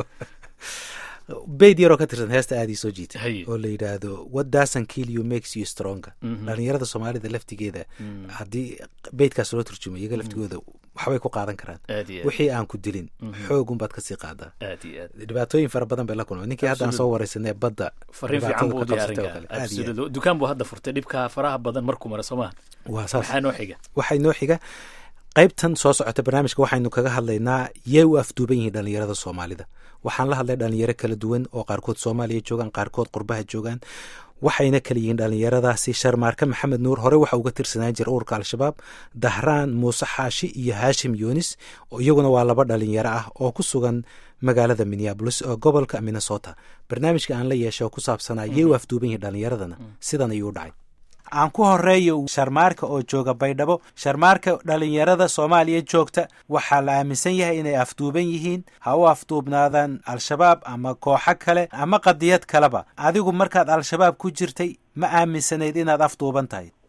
beyd yaroo ka tirsan heesta aad ii soo jiitay Haye. oo la yidhaahdo what doesn't kill you makes you stronger Mhm. dhalinyarada soomaalida laftigeeda Mm. haddii beydkaas loo turjumo iyaga laftigooda waxbay ku qaadan karaan Aad iyo aad. wixii aan ku dilin Mhm. xoogunbaad kasii qaadaa aad iyo aad dhibaatooyin fara badan bay la kulmay ninkii haddaan soo Absolutely. wareysanay badda fariin fiican buu u dhibaatada ka qabsatay oo diyaarin kale. Aad iyo aad. Absolutely. dukaan buu hadda furtay dhibka faraha badan markuu mara soo maha waa saas maxaa noo xiga waxay noo xiga qaybtan soo socota barnaamijka waxaynu kaga hadlaynaa yay u afduuban yihiin dhalinyarada soomaalida waxaan la hadlay dhalinyaro kala duwan oo qaarkood soomaaliya joogaan qaarkood qurbaha joogaan waxayna kala yihiin dhalinyaradaasi sharmaarka maxamed nuur hore waxa uga tirsanaan jira ururka al-shabaab dahraan muuse xaashi iyo haashim yunis oo iyaguna waa laba dhalinyaro ah oo ku sugan magaalada minneabolis oo gobolka minnesota barnaamijka aan la yeeshay oo ku saabsanaa yay u afduuban yihiin dhalinyaradana sidan ayuu u dhacay aan ku horeeyo sharmaarka oo jooga baydhabo sharmaarka dhalinyarada soomaaliya joogta waxaa la aaminsan yahay inay afduuban yihiin ha u afduubnaadaan al-shabaab ama kooxo kale ama qadiyad kaleba adigu markaad al-shabaab ku jirtay ma aaminsanayd inaad afduuban tahay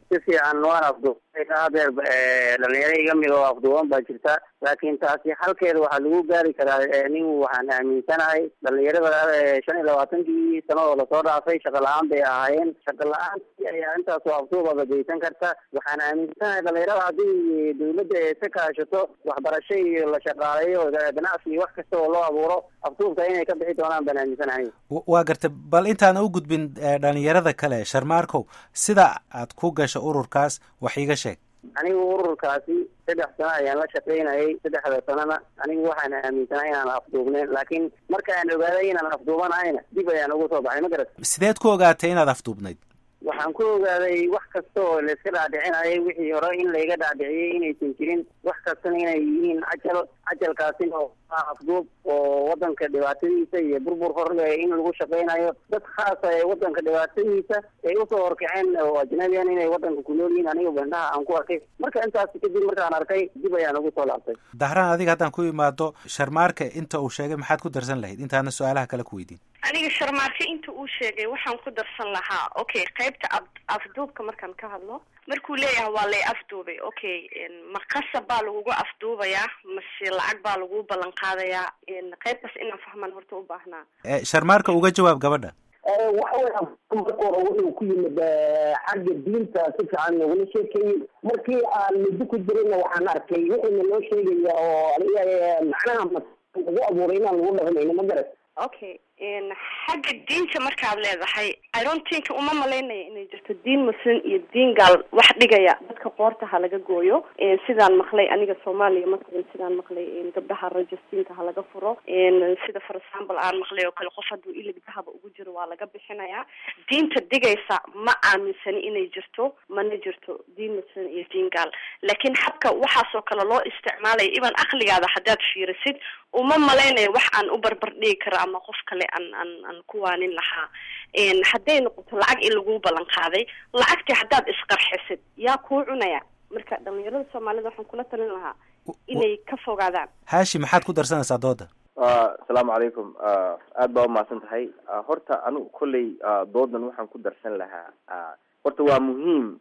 si fiican waan afduubay hadeer dhalinyaro iga mid oo afduuban baa jirta laakiin taasi halkeeda waxaa lagu gaari karaa nin waxaan aaminsanahay dhalinyarada shan iyo labaatankii sanadoo lasoo dhaafay shaqa la-aan bay ahaayeen shaqa la-aantii ayaa intaasoo afduubaba geysan karta waxaan aaminsanahay dhalinyarada haddii dawladda ee ka kaashato waxbarasho iyo la shaqaaleeyo ganacsi iyo wax kasta oo loo abuuro afduubka inay ka bixi doonaan baan aaminsanahay waa gartay bal intaan u gudbin dhalinyarada kale sharmaarkow sida aad ku gasho ururkaas wax iiga sheeg anigu ururkaasi saddex sano ayaan la shaqaynayay saddexda sanona anigu waxaan aaminsanay inaan afduubnayn laakiin markaan ogaaday inaan afduubanahayna dib ayaan ugu soo baxay ma garat sideed ku ogaatay inaad afduubnayd waxaan ku ogaaday wax kasta oo layska dhaadhicinayay wixii hore in layga dhaadhiciyey inaysan jirin wax kastana inay yihiin cajal cajalkaasina oo afduub oo wadanka dhibaatadiisa iyo burbur horle in lagu shaqaynayo dad khaasa ee wadanka dhibaatadiisa ay usoo horkaceen oo ajnabiyan inay wadanka ku nool yihiin aniga bandhaha aan ku arkay marka intaas kadib markaan arkay dib ayaan ugu soo laabtay dahraan adiga haddaan ku imaado sharmaarka inta uu sheegay maxaad ku darsan lahayd intaana su-aalaha kale ku weydiin aniga sharmaarke inta uu sheegay waxaan ku darsan lahaa okay qaybta af afduubka markaan ka hadlo markuu leeyahay waa lay afduubay okay ma qasab baa lagugu afduubayaa mase lacag baa lagu ballan qaadayaa qaybtaas inaan fahmaan horta u baahnaa sharmaarka uga jawaab gabadha waxa weya marka hore wuxuu ku yimid xagga diinta si fiican nogula sheekeeyey markii aan muddo ku jirayna waxaan arkay wuxuuna noo sheegaya oo macnaha lagu abuuray inaan lagu dhaqmayno ma garat okay xagga diinta markaad leedahay irontinka uma malaynaya inay jirto diin muslim iyo diin gaal wax dhigaya dadka qoorta ha laga gooyo sidaan maqlay aniga soomaaliya matalan sidaan maqlay gabdhaha rajastinka ha laga furo sida for example aan maqlay oo kale qof hadduu ilig dahaba ugu jiro waa laga bixinayaa diinta digaysa ma aaminsani inay jirto mana jirto diin muslim iyo diin gaal laakiin habka waxaasoo kale loo isticmaalaya iban aqligaada haddaad fiirisid uma malaynayo wax aan u barbar dhigi karo ama qof kale aan aan aan ku waanin lahaa hadday noqoto lacag in laguu ballan qaaday lacagtii haddaad isqarxisid yaa kuu cunaya marka dhalinyarada soomaalida waxaan kula talin lahaa inay ka fogaadaan haashi maxaad ku darsanaysaa dooda asalaamu calaykum aad baa umahadsan tahay horta anigu kolley doodan waxaan ku darsan lahaa horta waa muhiim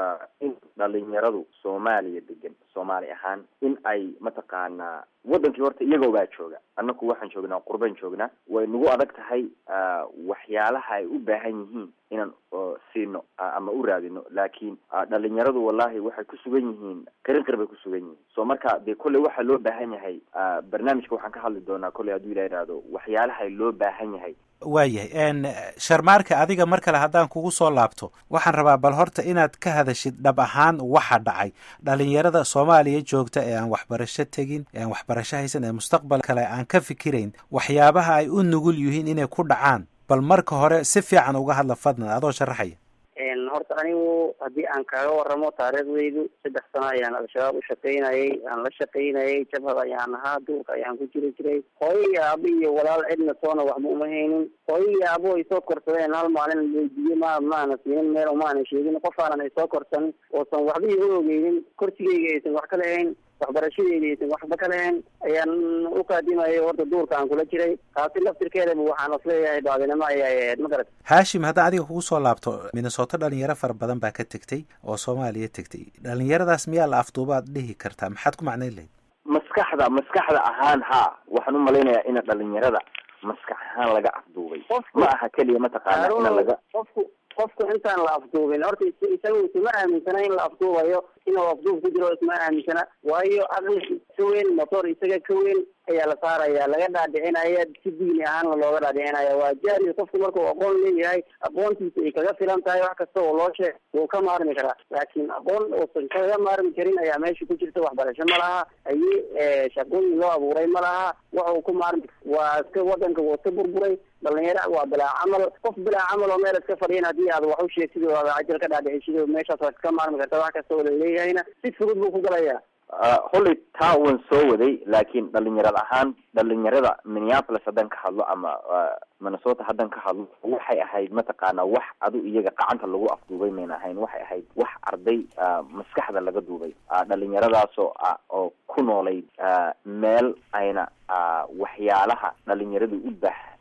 in dhalinyaradu soomaaliya degan soomaali ahaan in ay mataqaanaa wadankii horta iyagoo baa jooga annaku waxaan joognaa qurban joognaa way nagu adag tahay waxyaalaha ay u baahan yihiin inaan siino ama u raadino laakiin dhalinyaradu wallahi waxay ku sugan yihiin qarin qir bay ku sugan yihiin so marka dee kolley waxaa loo baahan yahay barnaamijka waxaan ka hadli doonaa kolley hadduu ilah ihahdo waxyaalaha loo baahan yahay waayahay sharmaarka adiga mar kale haddaan kugu soo laabto waxaan rabaa bal horta inaad ka hadashid dhab ahaan waxa dhacay dhalinyarada soomaaliya joogta ee aan waxbarasho tegin ee aan waxbarasho haysan ee mustaqbal kale aan ka fikirayn waxyaabaha ay u nugul yihiin inay ku dhacaan bal marka hore si fiican uga hadla fadlan adoo sharaxaya horta anigu haddii aan kaaga waramo taariikhdaydu saddex sano ayaan al-shabaab u shaqaynayay aan la shaqaynayay jabhad ayaan ahaa duurka ayaan ku jiri jiray hooyo iyo aabo iyo walaal cidna toona waxba uma haynin hooyo iyo aabo ay soo korsadeen hal maalin weydiiye ma maana siinin meel umaanan sheegin qof aanan ay soo korsanin oosan waxba iga ogeynin korsigeyga aysan wax ka lahayn waxbarashadeeda aysan waxba ka lahayn ayaan u qaadimayo horta duurka aan kula jiray taasi laftirkeedaba waxaan isleeyahay baadinimo ayay ahayd ma garat haashim haddaan adiga kugu soo laabto minnesota dhalinyaro fara badan baa ka tegtay oo soomaaliya tegtay dhalinyaradaas miyaa la afduubaad dhihi kartaa maxaad ku macnayn lahayd maskaxda maskaxda ahaan haa waxaan u malaynayaa ina dhalinyarada maskax ahaan laga afduubay ma aha keliya mataqaana ina laga qofku qofku intaan la afduubin horta isaga isma aaminsana in la afduubayo inuu afduub ku jiro isma aaminsana waayo aqli ka weyn motor isaga ka weyn ayaa la saaraya laga dhaadhicinaya si diini ahaanna looga dhaadhicinaya waa jahli qofku markuu aqoon leeyahay aqoontiisa ay kaga filan tahay wax kasta oo loo sheeg wuu ka maarmi karaa laakiin aqoon uusan kaga maarmi karin ayaa meesha ku jirta waxbarasho ma laha aye shaqooyin loo abuuray ma laha wax uu ku maarmi waa iska wadanka wuu iska burburay dhalinyaro waa bilaa camal qof bilaa camal oo meel iska fadhiyan haddii aad wax u sheegtid oo aad cajal ka dhaadhicisid meeshaas waad ka maarmi karta wax kasta oo laleeyahayna si fudud buu ku galaya holley taa waan soo waday laakiin dhalinyarad ahaan dhalinyarada minneapolis haddaan ka hadlo ama minnesota haddaan ka hadlo waxay ahayd mataqaana wax adu iyaga gacanta lagu afduubay mayna ahayn waxay ahayd wax arday maskaxda laga duubay dhalinyaradaasoo oo ku noolayd meel ayna waxyaalaha dhalinyaradu u baax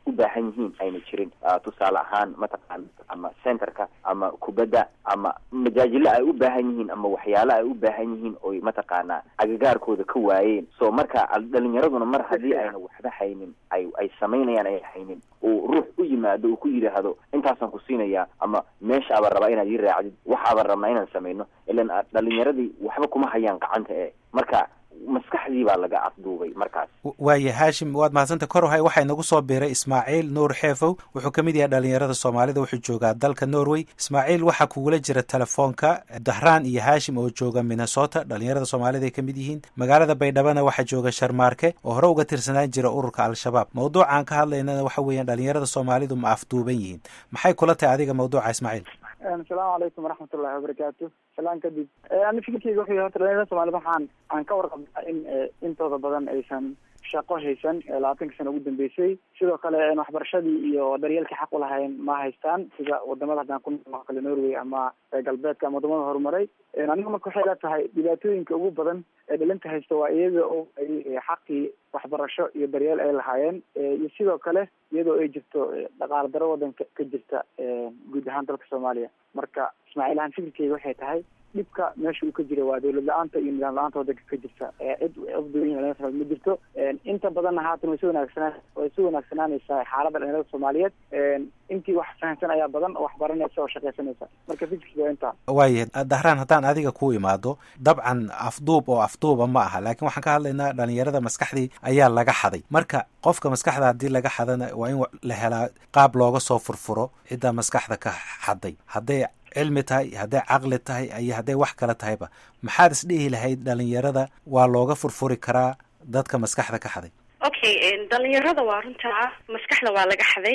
u baahan yihiin ayna jirin tusaale ahaan mataqaana ama centerka ama kubadda ama majaajilo ay u baahan yihiin ama waxyaalo ay u baahan yihiin oy mataqaana agagaarkooda ka waayeen so marka dhalinyaraduna mar haddii ayna waxba haynin ay ay samaynayaan ay haynin uu ruux u yimaado uu ku yidhaahdo intaasaan ku siinayaa ama meeshaaba rabaa inaad ii raacdid waxaaba rabnaa inaan samayno ilan dhalinyaradii waxba kuma hayaan gacanta ee marka maskaxdii baa laga afduubay markaas waaya haashim waad mahadsanta korohay waxaa inagu soo biiray ismaaciil nuur xeefow wuxuu ka mid yahay dhalinyarada soomaalida wuxuu joogaa dalka norway ismaaciil waxaa kugula jira telefoonka dahraan iyo haashim oo jooga minnesota dhalinyarada soomaalida ay ka mid yihiin magaalada baydhabana waxaa jooga sharmaarke oo hore uga tirsanaan jira ururka al-shabaab mawduucaan ka hadlaynana waxa weeyaan dhalinyarada soomaalidu ma afduuban yihiin maxay kula tahay adiga mawduuca ismaaciil asalaamu calaykum waraxmat ullahi wabarakaatu salaan kadib ani fikirkeyga wuxuu yahay horta dhalinyarada soomaalida waxaan aan ka warqabnaa in intooda badan aysan shaqo haysan labaatanka sano ugu dambeysay sidoo kale waxbarashadii iyo daryeelkii xaq ulahayn ma haystaan sida wadamada haddaan ku nool kale norway ama galbeedka ama wadamada horumaray aniga marka waxay la tahay dhibaatooyinka ugu badan ee dhalinta haysta waa iyaga oo ay xaqii waxbarasho iyo daryeel ay lahaayeen iyo sidoo kale iyadoo ay jirto dhaqaale daro wadanka ka jirta guud ahaan dalka soomaaliya marka ismaaciil ahaan fikirkeyga waxay tahay dhibka meesha uu ka jira waa dawlad la-aanta iyo nidaam la-aanta wadanka ka jirta cid afdooyin ma jirto inta badanna haatan way si wanaagsanaa way si wanaagsanaanaysaa xaaladda dhalinyarada soomaaliyeed intii wax fahamsan ayaa badan oo wax baranaysa oo shaqaysanaysa marka fikirkiga waa intaa waaya dahraan haddaan adiga ku imaado dabcan afduub oo afduuba ma aha laakiin waxaan ka hadlaynaa dhalinyarada maskaxdii ayaa laga xaday marka qofka maskaxda haddii laga xadana waa in la helaa qaab looga soo furfuro ciddaa maskaxda ka xaday hadday cilmi tahay hadday caqli tahay iyo hadday wax kale tahayba maxaad isdhihi lahayd dhalinyarada waa looga furfuri karaa dadka maskaxda ka xaday okay dhalinyarada waa runtaa maskaxda waa laga xaday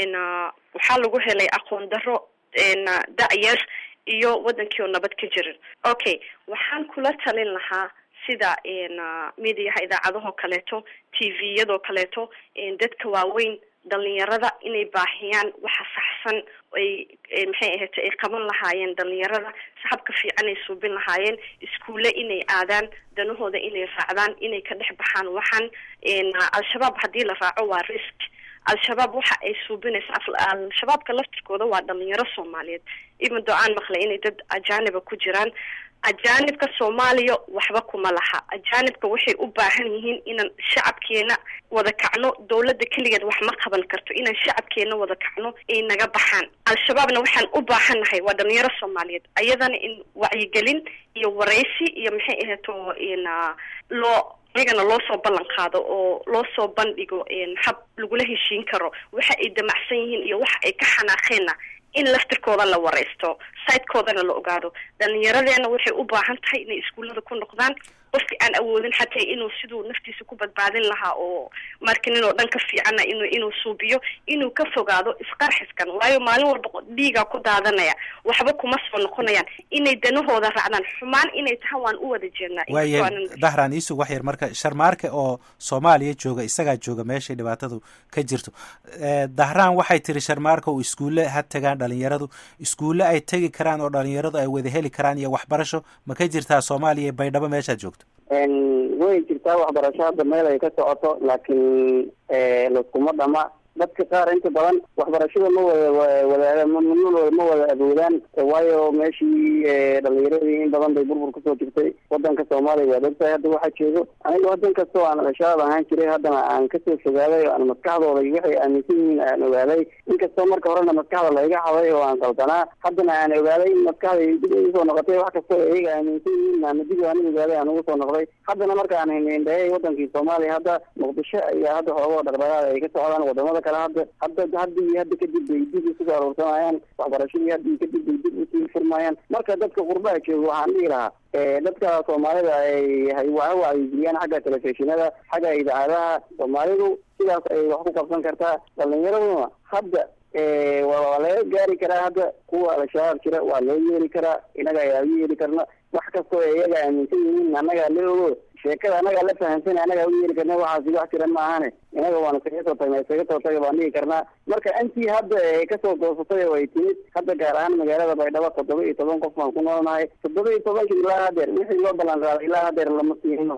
waxaa lagu helay aqoon daro da-yar iyo wadankii oo nabad ka jirin okay waxaan kula talin lahaa sida mediaha idaacadahoo kaleeto t v-yadoo kaleeto dadka waaweyn dhalinyarada inay baahiyaan waxa saxsan ay maxay ahayta ay qaban lahaayeen dhalinyarada saxabka fiican ay suubin lahaayeen iskuulle inay aadaan danahooda inay raacdaan inay ka dhex baxaan waxaan al-shabaab haddii la raaco waa risk al-shabaab waxa ay suubinaysa al-shabaabka laftirkooda waa dhalinyaro soomaaliyeed imado aan maqlay inay dad ajaaniba ku jiraan ajaanibka soomaaliya waxba kuma laha ajaanibka waxay u baahan yihiin inaan shacabkeena wada kacno dawladda keligeed wax ma qaban karto inaan shacabkeena wada kacno ay naga baxaan al-shabaabna waxaan u baahannahay waa dhalinyaro soomaaliyeed ayadana in wacyigelin iyo waraysi iyo maxay ahato loo iyagana loo soo ballan qaado oo loo soo bandhigo hab lagula heshiin karo waxa ay damacsan yihiin iyo waxa ay ka xanaaqeenna in laftirkooda la waraysto sitekoodana la ogaado dhalinyaradeena waxay u baahan tahay inay iskuullada ku noqdaan qofki aan awoodin xataa inuu siduu naftiisa ku badbaadin lahaa oo markinin oo dhan ka fiicana inu inuu suubiyo inuu ka fogaado isqarxiskan waayo maalin walba dhiigaa ku daadanaya waxba kuma soo noqonayaan inay danahooda raacdaan xumaan inay tahaan waan u wada jeednaa waaya dahraan iisug wax yar marka sharmaarke oo soomaaliya jooga isagaa jooga meeshay dhibaatadu ka jirto dahraan waxay tiri sharmaarka oo iskuulle ha tagaan dhalinyaradu iskuulle ay tegi karaan oo dhalinyaradu ay wada heli karaan iyo waxbarasho ma ka jirtaa soomaaliya baydhabo meeshaad joogto way jirtaa waxbarasho hadda meel ay ka socoto laakiin laskuma dhama dadka qaar inta badan waxbarashada ma wada wada ma ma wada awoodaan waayo meeshii dhalinyaradii in badan bay burbur kusoo jirtay wadanka soomaaliya waad ogtahay hadda waxaa joogo aniga wadan kastoo aan al-shabaab ahaan jiray haddana aan kasoo fogaaday oo aan maskaxdooda iyo waxay aaminsan yihiin aan ogaaday inkastoo marka horena maskaxda layga xaday oo aan qaldanaa haddana aan ogaaday in maskaxda dib igusoo noqotay wax kastoo iyaga aaminsan yihiin aan dib aan ogaaday aan ugu soo noqday haddana marka aan hindhayay wadankii soomaaliya hadda muqdisho ayaa hadda xoogoo dhaqdhaqaaq ay ka socdaan wadamada kale hadda hadda hadda iyo hadda kadib bay dib isugu aruursanayaan waxbarashadii hadda iyo kadib bay dib usii furmayaan marka dadka qurbaha jooga waxaan dhihi lahaa dadka soomaalida ay waa wacyigeliyaan xagga telefishinada xagga idaacadaha soomaalidu sidaas ay wax ku qabsan kartaa dhalinyaraduna hadda waa laga gaari karaa hadda kuwa al-shabaab jira waa loo yeeli karaa inaga ayaa u yeeli karna wax kastoo iyaga aaminsan yihiin annagaa la ogo sheekada anagaa la fahamsan anagaa u yeeri karna waxaasi wax jira ma ahane inaga waanu kaga soo tagnay isaga soo taga baan dhihi karnaa marka intii hadda ee kasoo goosatay oo ay timid hadda gaar ahaan magaalada baydhabo toddoba iyo toban qof baan ku noolnahay toddoba iyo tobankii ilaa hadeer wixii loo ballan qaaday ilaa hadeer lama siin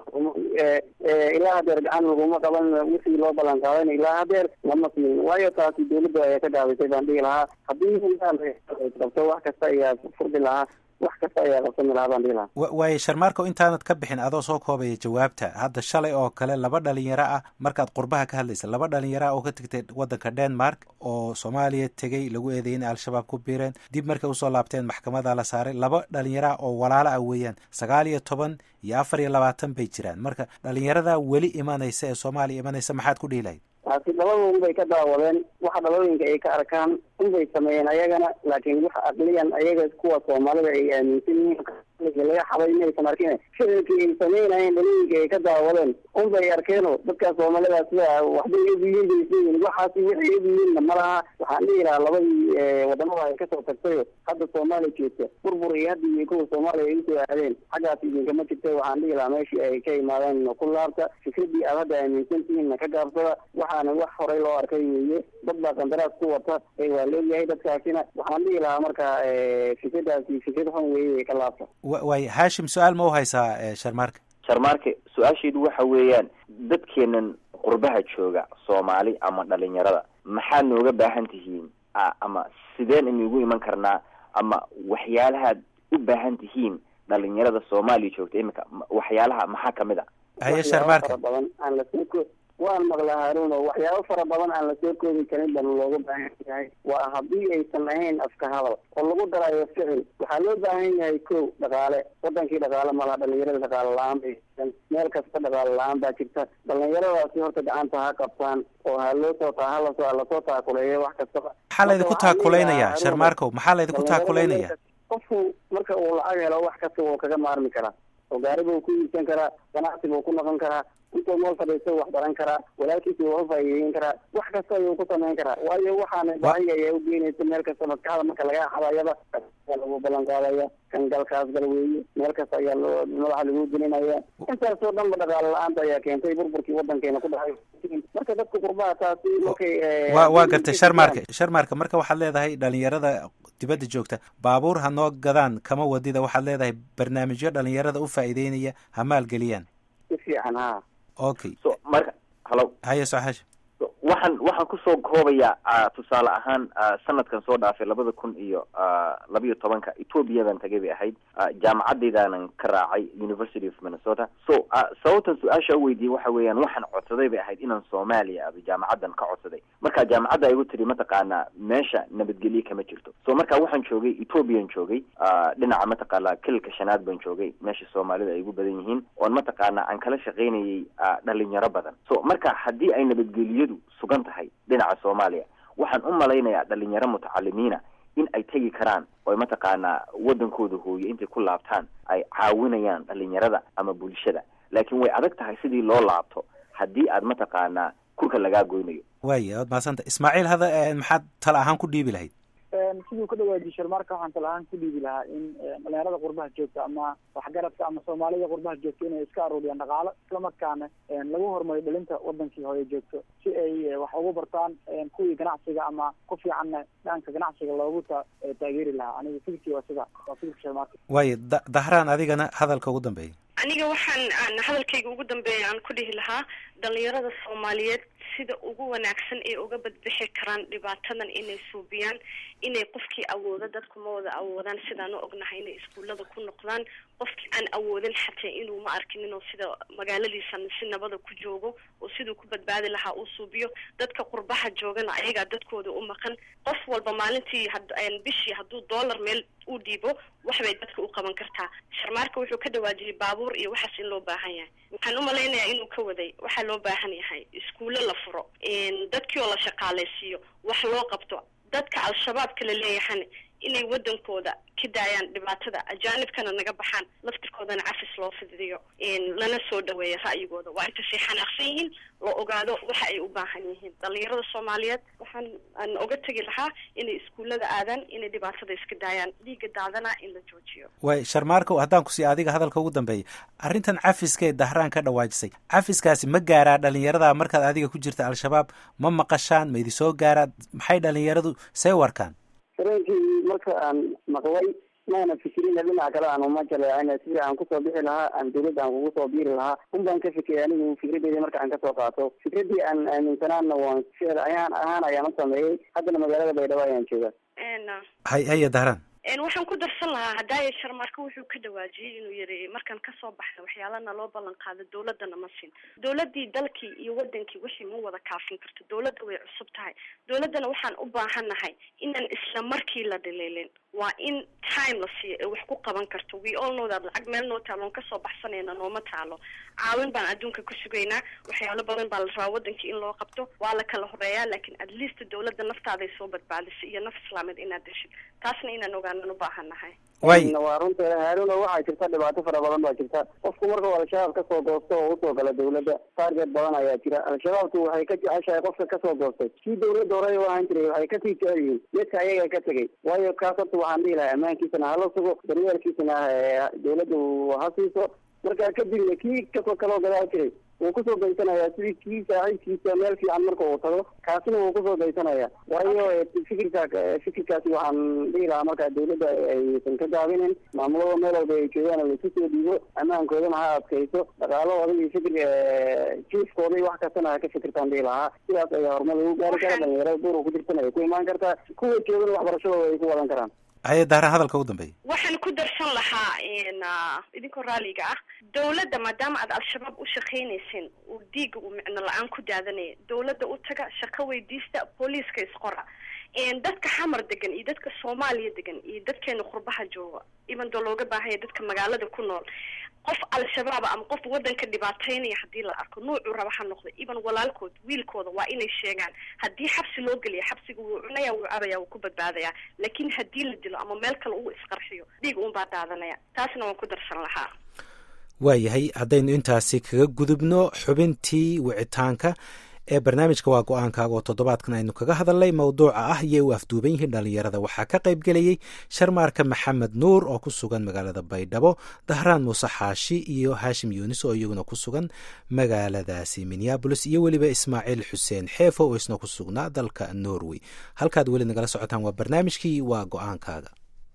ilaa hadeer gacan laguma qaban wixii loo ballan qaadayna ilaa hadeer lama siin waayo taasi dawladda ayaa ka dhaawatay baan dhihi lahaa haddii qabto wax kasta ayaa furdi lahaa wax kasta ayaa qabsami lahaa baan dhihi lahaa wa- waayo sharmaarko intaanad ka bixin adoo soo koobaya jawaabta hadda shalay oo kale laba dhalinyaro ah markaad qurbaha ka hadlaysa laba dhalinyaro ah oo ka tegtay waddanka denmark oo soomaaliya tegey lagu eedeeyay in al-shabaab ku biireen dib markay usoo laabteen maxkamada la saaray laba dhalinyaro ah oo walaalo ah weeyaan sagaal iyo toban iyo afar iyo labaatan bay jiraan marka dhalinyarada weli imanaysa ee soomaaliya imanaysa maxaad ku dhihi lahayd taasi dhabada unbay ka daawadeen waxa dhabooyinka ay ka arkaan unbay sameeyeen ayagana laakiin waxa aqliyan ayaga kuwa soomaalida ay aaminsan yihiin laga xabay inaysan arkin ficilkii ay sameynayeen dhalooyinka ay ka daawadeen unbay arkeeno dadka soomaalida sida waxbay eegyihiin bay isleeyihin waxaasi waxay eegyihiinna ma laha waxaan dhihi lahaa labadii wadamada ay kasoo tagtayo hadda soomaaliya joogta burbur iyo hadda iyo kuwa soomaaliya ay usoo aadeen xaggaas idinkama jirta waxaan dhihi lahaa meeshii ay ka imaadeen ku laabta fikradii aad hadda aaminsan tihiinna ka gaabsada waxaana wax horay loo arkay weeye dad baa qandaraas ku wata ee waa leeyahay dadkaasina waxaan dhihi lahaa marka fikradaasi fikrad xun weeye ka laabta wa- waayo haashim su-aal ma u haysaa eh, sharmaarka sharmaarke su-aasheedu waxa weeyaan dadkeenan qurbaha jooga soomaali ama dhalinyarada maxaad nooga baahan tihiin a- ama sideen inagu iman karnaa ama waxyaalahaad u baahan tihiin dhalinyarada soomaaliya joogta imika ma- waxyaalaha maxaa kamid a haye waxyaabo sharmaarka fara badan aan lasoo ko waan maqla haruun oo waxyaabo fara badan aan lasoo koobi karin baan looga baahan yahay waa haddii aysan ahayn afka hadal oo lagu darayo ficil waxaa loo baahan yahay ko dhaqaale wadankii dhaqaale malaha dhalinyarada dhaqaale la-aan bay jirtaan meel kasta dhaqaale la-aan baa jirta dhalinyaradaasi horta gacanta ha qabtaan oo ha loo soo taa halasoo ha lasoo taakuleeyo wax kastaba maxaa laydinku Marka waxaan dhihi taakuleynaya lahaa, sharmaarkow maxaa laydinku dhalinyarada taakuleynaya meel kasta- qofku marka uu lacag helo wax kasta wuu kaga maarmi karaa oo gaari buu ku iibsan karaa ganacsi buu ku noqon karaa intuu meel fadhiisto wax baran karaa walaalkiisa waa ufaa'iideyn karaa wax kasta ayuu ku samayn karaa waayo waxaana baahiga ayaa u geynaysa meel kasta maskaxda marka laga xadayaba ayaa lagu ballan qaadaya kan galkaas gal weeye meel kasta ayaa loo madaxa lagu gelinaya intaasoo dhanba dhaqaale la-aanta ayaa keentay burburkii wadankeena ku dhacay marka dadka qurbaha taasi markay eh, waa waa gartay sharmaarka sharmaarka marka waxaad leedahay dhalinyarada dibadda joogta baabuur ha noo gadaan kama wadida waxaad leedahay barnaamijyo dhalinyarada u faa'iideynaya ha maalgeliyaan si fiican ha okay so marka halo haye soo xashi waxaan waxaan kusoo koobayaa ah, tusaale ahaan ah, sanadkan soo dhaafay labada kun iyo ah, labiyo tobanka ethoobiyadan tagay bay ahayd ah, jaamacaddeydaanan ka raacay university of minnesota so ah, sababtan su-aasha u weydiiyey waxa weeyaan waxaan codsaday bay ahayd inaan soomaaliya aba jaamacaddan ka codsaday marka jaamacadda igu tiri mataqaanaa meesha nabadgelye kama jirto so marka waxaan joogay ethoobiyan joogay ah, dhinaca mataqaanaa kililka shanaad baan joogay meesha soomaalida ay ugu badan yihiin oon mataqaanaa aan kala shaqaynayay ah, dhalinyaro badan so marka haddii ay nabadgeliyadu sugan tahay dhinaca soomaaliya waxaan u malaynayaa dhalinyaro mutacalimiina in ay tegi karaan oo mataqaanaa wadankooda hooyo intay ku laabtaan ay caawinayaan dhalinyarada ama bulshada laakiin way adag tahay sidii loo laabto haddii aad mataqaanaa kurka lagaa goynayo waaya waad mahadsanta ismaaciil hada eh, maxaad tala ahaan ku dhiibi lahayd siduu ka dhawaajiyey sharmaarka waxaan tala ahaan ku dhiibi lahaa in dhalinyarada qurbaha joogta ama waxgaradka ama soomaalida qurbaha joogta inay iska aruuriyaan dhaqaalo islamarkaana lagu horumariyo dhalinta wadankii hore joogto si ay wax ugu bartaan kuwii ganacsiga ama ku fiicanna dhanka ganacsiga loogu ta taageeri lahaa aniga fikirkii waa sida waa fikirka sharmaarka waaya da- dahraan adigana hadalka ugu dambeeya aniga waxaan aan hadalkayga ugu dambeeya aan ku dhihi lahaa dhalinyarada soomaaliyeed sida ugu wanaagsan ay uga badbixi karaan dhibaatadan inay suubiyaan inay qofkii awoodo dadku ma wada awoodaan sidaan u ognahay inay iskuullada ku noqdaan qofkii aan awoodin xataa inuu ma arkin inuu sida magaaladiisa si nabada ku joogo oo siduu ku badbaadi lahaa uu suubiyo dadka qurbaha joogana ayagaa dadkooda u maqan qof walba maalintii had- bishii hadduu dollar meel u dhiibo waxbay dadka u qaban kartaa sharmaarka wuxuu ka dhawaajiyay baabuur iyo waxaas in loo baahan yahay waxaan u malaynayaa inuu ka waday waxaa loo baahan yahay iskuulo la furo dadkii oo la shaqaalaysiiyo wax loo qabto dadka al-shabaabka la leeyahana inay wadankooda ka daayaan dhibaatada ajaanibkana naga baxaan laftirkoodana cafis loo fidiyo lana soo dhaweeya ra'yigooda waa intasay xanaaqsan yihiin loo ogaado waxa ay u baahan yihiin dhalinyarada soomaaliyeed waxaan aan oga tegi lahaa inay iskuullada aadaan inay dhibaatada iska daayaan dhiiga daadana in la joojiyo waay sharmaarko haddaan ku sii adiga hadalka ugu dambeeya arrintan cafiska ee dahraan ka dhawaajisay cafiskaasi ma gaaraa dhalinyarada markaad adiga ku jirta al-shabaab ma maqashaan ma idi soo gaaraa maxay dhalinyaradu say u arkaan dareenkii marka aan maqlay maana fikirina dhinaca kale aan uma jaleecin sidii aan kusoo bixi lahaa aan dawladda aan kugu soo biiri lahaa un baan ka fikiray anigu fikradeeda marka aan kasoo qaato fikradii aan aaminsanaana waan ficil ayaan ahaan ayaan u sameeyey haddana magaalada baydhabo ayaan jooga hay haya dahraan waxaan ku darsan lahaa haddaaya sharmaarka wuxuu ka dhawaajiyey inuu yiri markaan kasoo baxna waxyaalana loo ballan qaado dawladana ma siin dawladii dalkii iyo wadankii wixii ma wada kaafin karto dawladda way cusub tahay dawladdana waxaan u baahannahay inaan isla markii la dhaliilin waa in time la siiyo ee wax ku qaban karto we all know that lacag meel noo taalo on kasoo baxsanayna nooma taalo caawin baan adduunka ku sugaynaa waxyaalo badan baa la rabaa wadankii in loo qabto waa la kala horeeyaa laakiin at least dawladda naftaaday soo badbaadisay iyo naf islaameed inaad deshid taasna inaan ogaanan u baahannahay waa runteeda haaruna waxaa jirta dhibaato fara badan baa jirta qofku markuu al-shabaab kasoo goosto oo usoo gala dawladda target badan ayaa jira al-shabaabku waxay ka jeceshahay qofka kasoo goostay kii dawladda horey u ahaan jiray waxay kasii jecel yihiin midka ayaga ka tegay waayo kaas horta waxaan dhihi lahaa ammaankiisana hala sugo daryeelkiisana dawladda ha siiso markaa kadibna kii kasoo kaloo gadaal jiray wuu kusoo daysanayaa sidii kii saaxiibkiisa meel fiican marka uu tago kaasina wuu kusoo daysanaya waayo fikirka fikirkaasi waxaan dhihi lahaa markaa dawladda aysan ka gaabinin maamulada meel walba ay joogaan laisu soo dhiibo ammaankoodana ha adkayso dhaqaalahooda iyo fikir jiifkooda iyo wax kastana ha ka fikirtaan dhihi lahaa sidaas ayaa horumar lagu gaari kara dhalinyarada duurka ku jirtana ay ku imaan kartaa kuwa joogana waxbarashadooda ay ku wadan karaan haya dahraan hadalka ugu dambeeya waxaan ku darsan lahaa idinkoo raaliga ah dawladda maadaama aad al-shabaab u shaqaynaysin uu diiga uu micno la-aan ku daadanaya dawladda u taga shaqo weydiista booliiska isqora dadka xamar degan iyo dadka soomaaliya degan iyo dadkeena qurbaha jooga iban doo looga baahanya dadka magaalada ku nool qof al-shabaab ama qof wadanka dhibaataynaya haddii la arko nuucuu raba ha noqda iban walaalkood wiilkooda waa inay sheegaan haddii xabsi loo geliya xabsiga wuu cunaya wuu cabaya wuu ku badbaadaya laakiin haddii la dilo ama meel kale uu isqarxiyo dhiig uun baa daadanaya taasna waan ku darsan lahaa waayahay haddaynu intaasi kaga gudubno xubintii wicitaanka ee barnaamijka waa go-aankaaga oo toddobaadkan aynu kaga hadalnay mowduuca ah iyay u afduuban yihiin dhalinyarada waxaa ka qayb gelayey sharmaarka maxamed nuur oo ku sugan magaalada baydhabo dahraan muuse xaashi iyo haashim yuunis oo iyaguna ku sugan magaaladaasi minneabolis iyo weliba ismaaciil xuseen xeefo oo isna ku sugnaa dalka norway halkaad weli nagala socotaan waa barnaamijkii waa go-aankaaga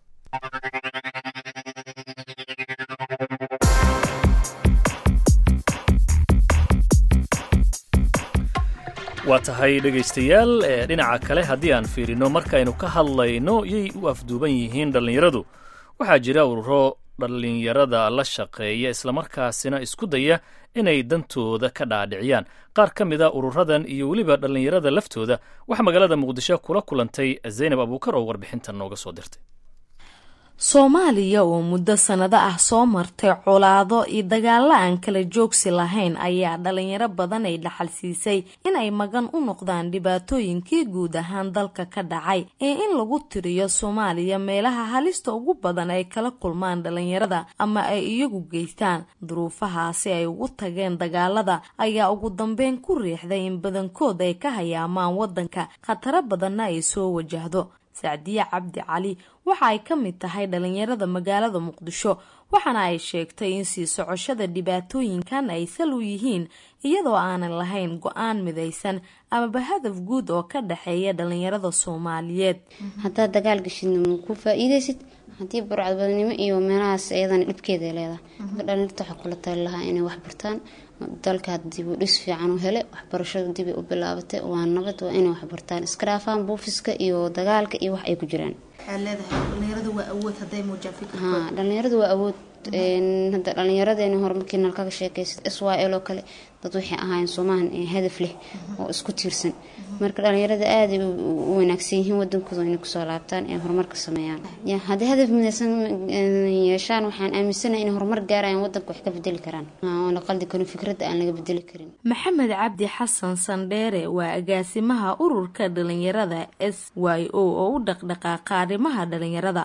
waa tahay dhegaystayaal dhinaca kale haddii aan fiirino markaynu ka hadlayno yay u afduuban yihiin dhallinyaradu waxaa jira ururo dhallinyarada la shaqeeya islamarkaasina isku daya inay dantooda ka dhaadhiciyaan qaar ka mid a ururadan iyo weliba dhallinyarada laftooda waxaa magaalada muqdisho kula kulantay zaynab abuukar oo warbixintan nooga soo dirtay soomaaliya oo muddo sannado ah soo martay colaado iyo dagaalo aan kala joogsi lahayn ayaa dhalinyaro badan ay dhaxal siisay inay magan u noqdaan dhibaatooyinkii guud ahaan dalka ka dhacay ee in lagu tiriyo soomaaliya meelaha halista ugu badan ay kala kulmaan dhalinyarada ama ay iyagu geystaan duruufahaasi ay ugu tageen dagaalada ayaa ugu dambeyn ku riixday in badankood ay ka hayaamaan waddanka khataro badanna ay soo wajahdo sacdiye cabdi cali waxa ay ka mid tahay dhalinyarada magaalada muqdisho waxaana ay sheegtay in sii socoshada dhibaatooyinkan ay sal u yihiin iyadoo aanan lahayn go-aan midaysan amaba hadaf guud oo ka dhexeeya dhalinyarada soomaaliyeed haddaad dagaal geshidna ma ku faa-iideysid haddii burcadbadnimo iyo meelahaas iyadana dhibkeeda leedahay dhalinyarta waxaa kula tali lahaa inay wax bartaan dalkaa dib u dhis fiican u hele waxbarashadu dibay u bilaabatay waa nabad waa inay waxbartaan iska dhaafaan buufiska iyo dagaalka iyo wax ay ku jiraan ha dhalinyaradu waa awood hadda dhalinyaradeenii hore markii nalkaga sheekaysa s y l oo kale dad waxay ahaayeen soomahan hadaf leh oo isku tiirsan marka dhalinyarada aaday u wanaagsan yihiin wadankooda inay kusoo laabtaan ee horumarka sameeyaan haddii hadaf midaysan yeeshaan waxaan aaminsanahay inay horumar gaarayaan wadanka wax ka bedeli karaan oo la qaldi karin fikradda aan laga bedeli karin maxamed cabdi xasan sandheere waa agaasimaha ururka dhalinyarada s y o oo u dhaqdhaqaaqa arrimaha dhalinyarada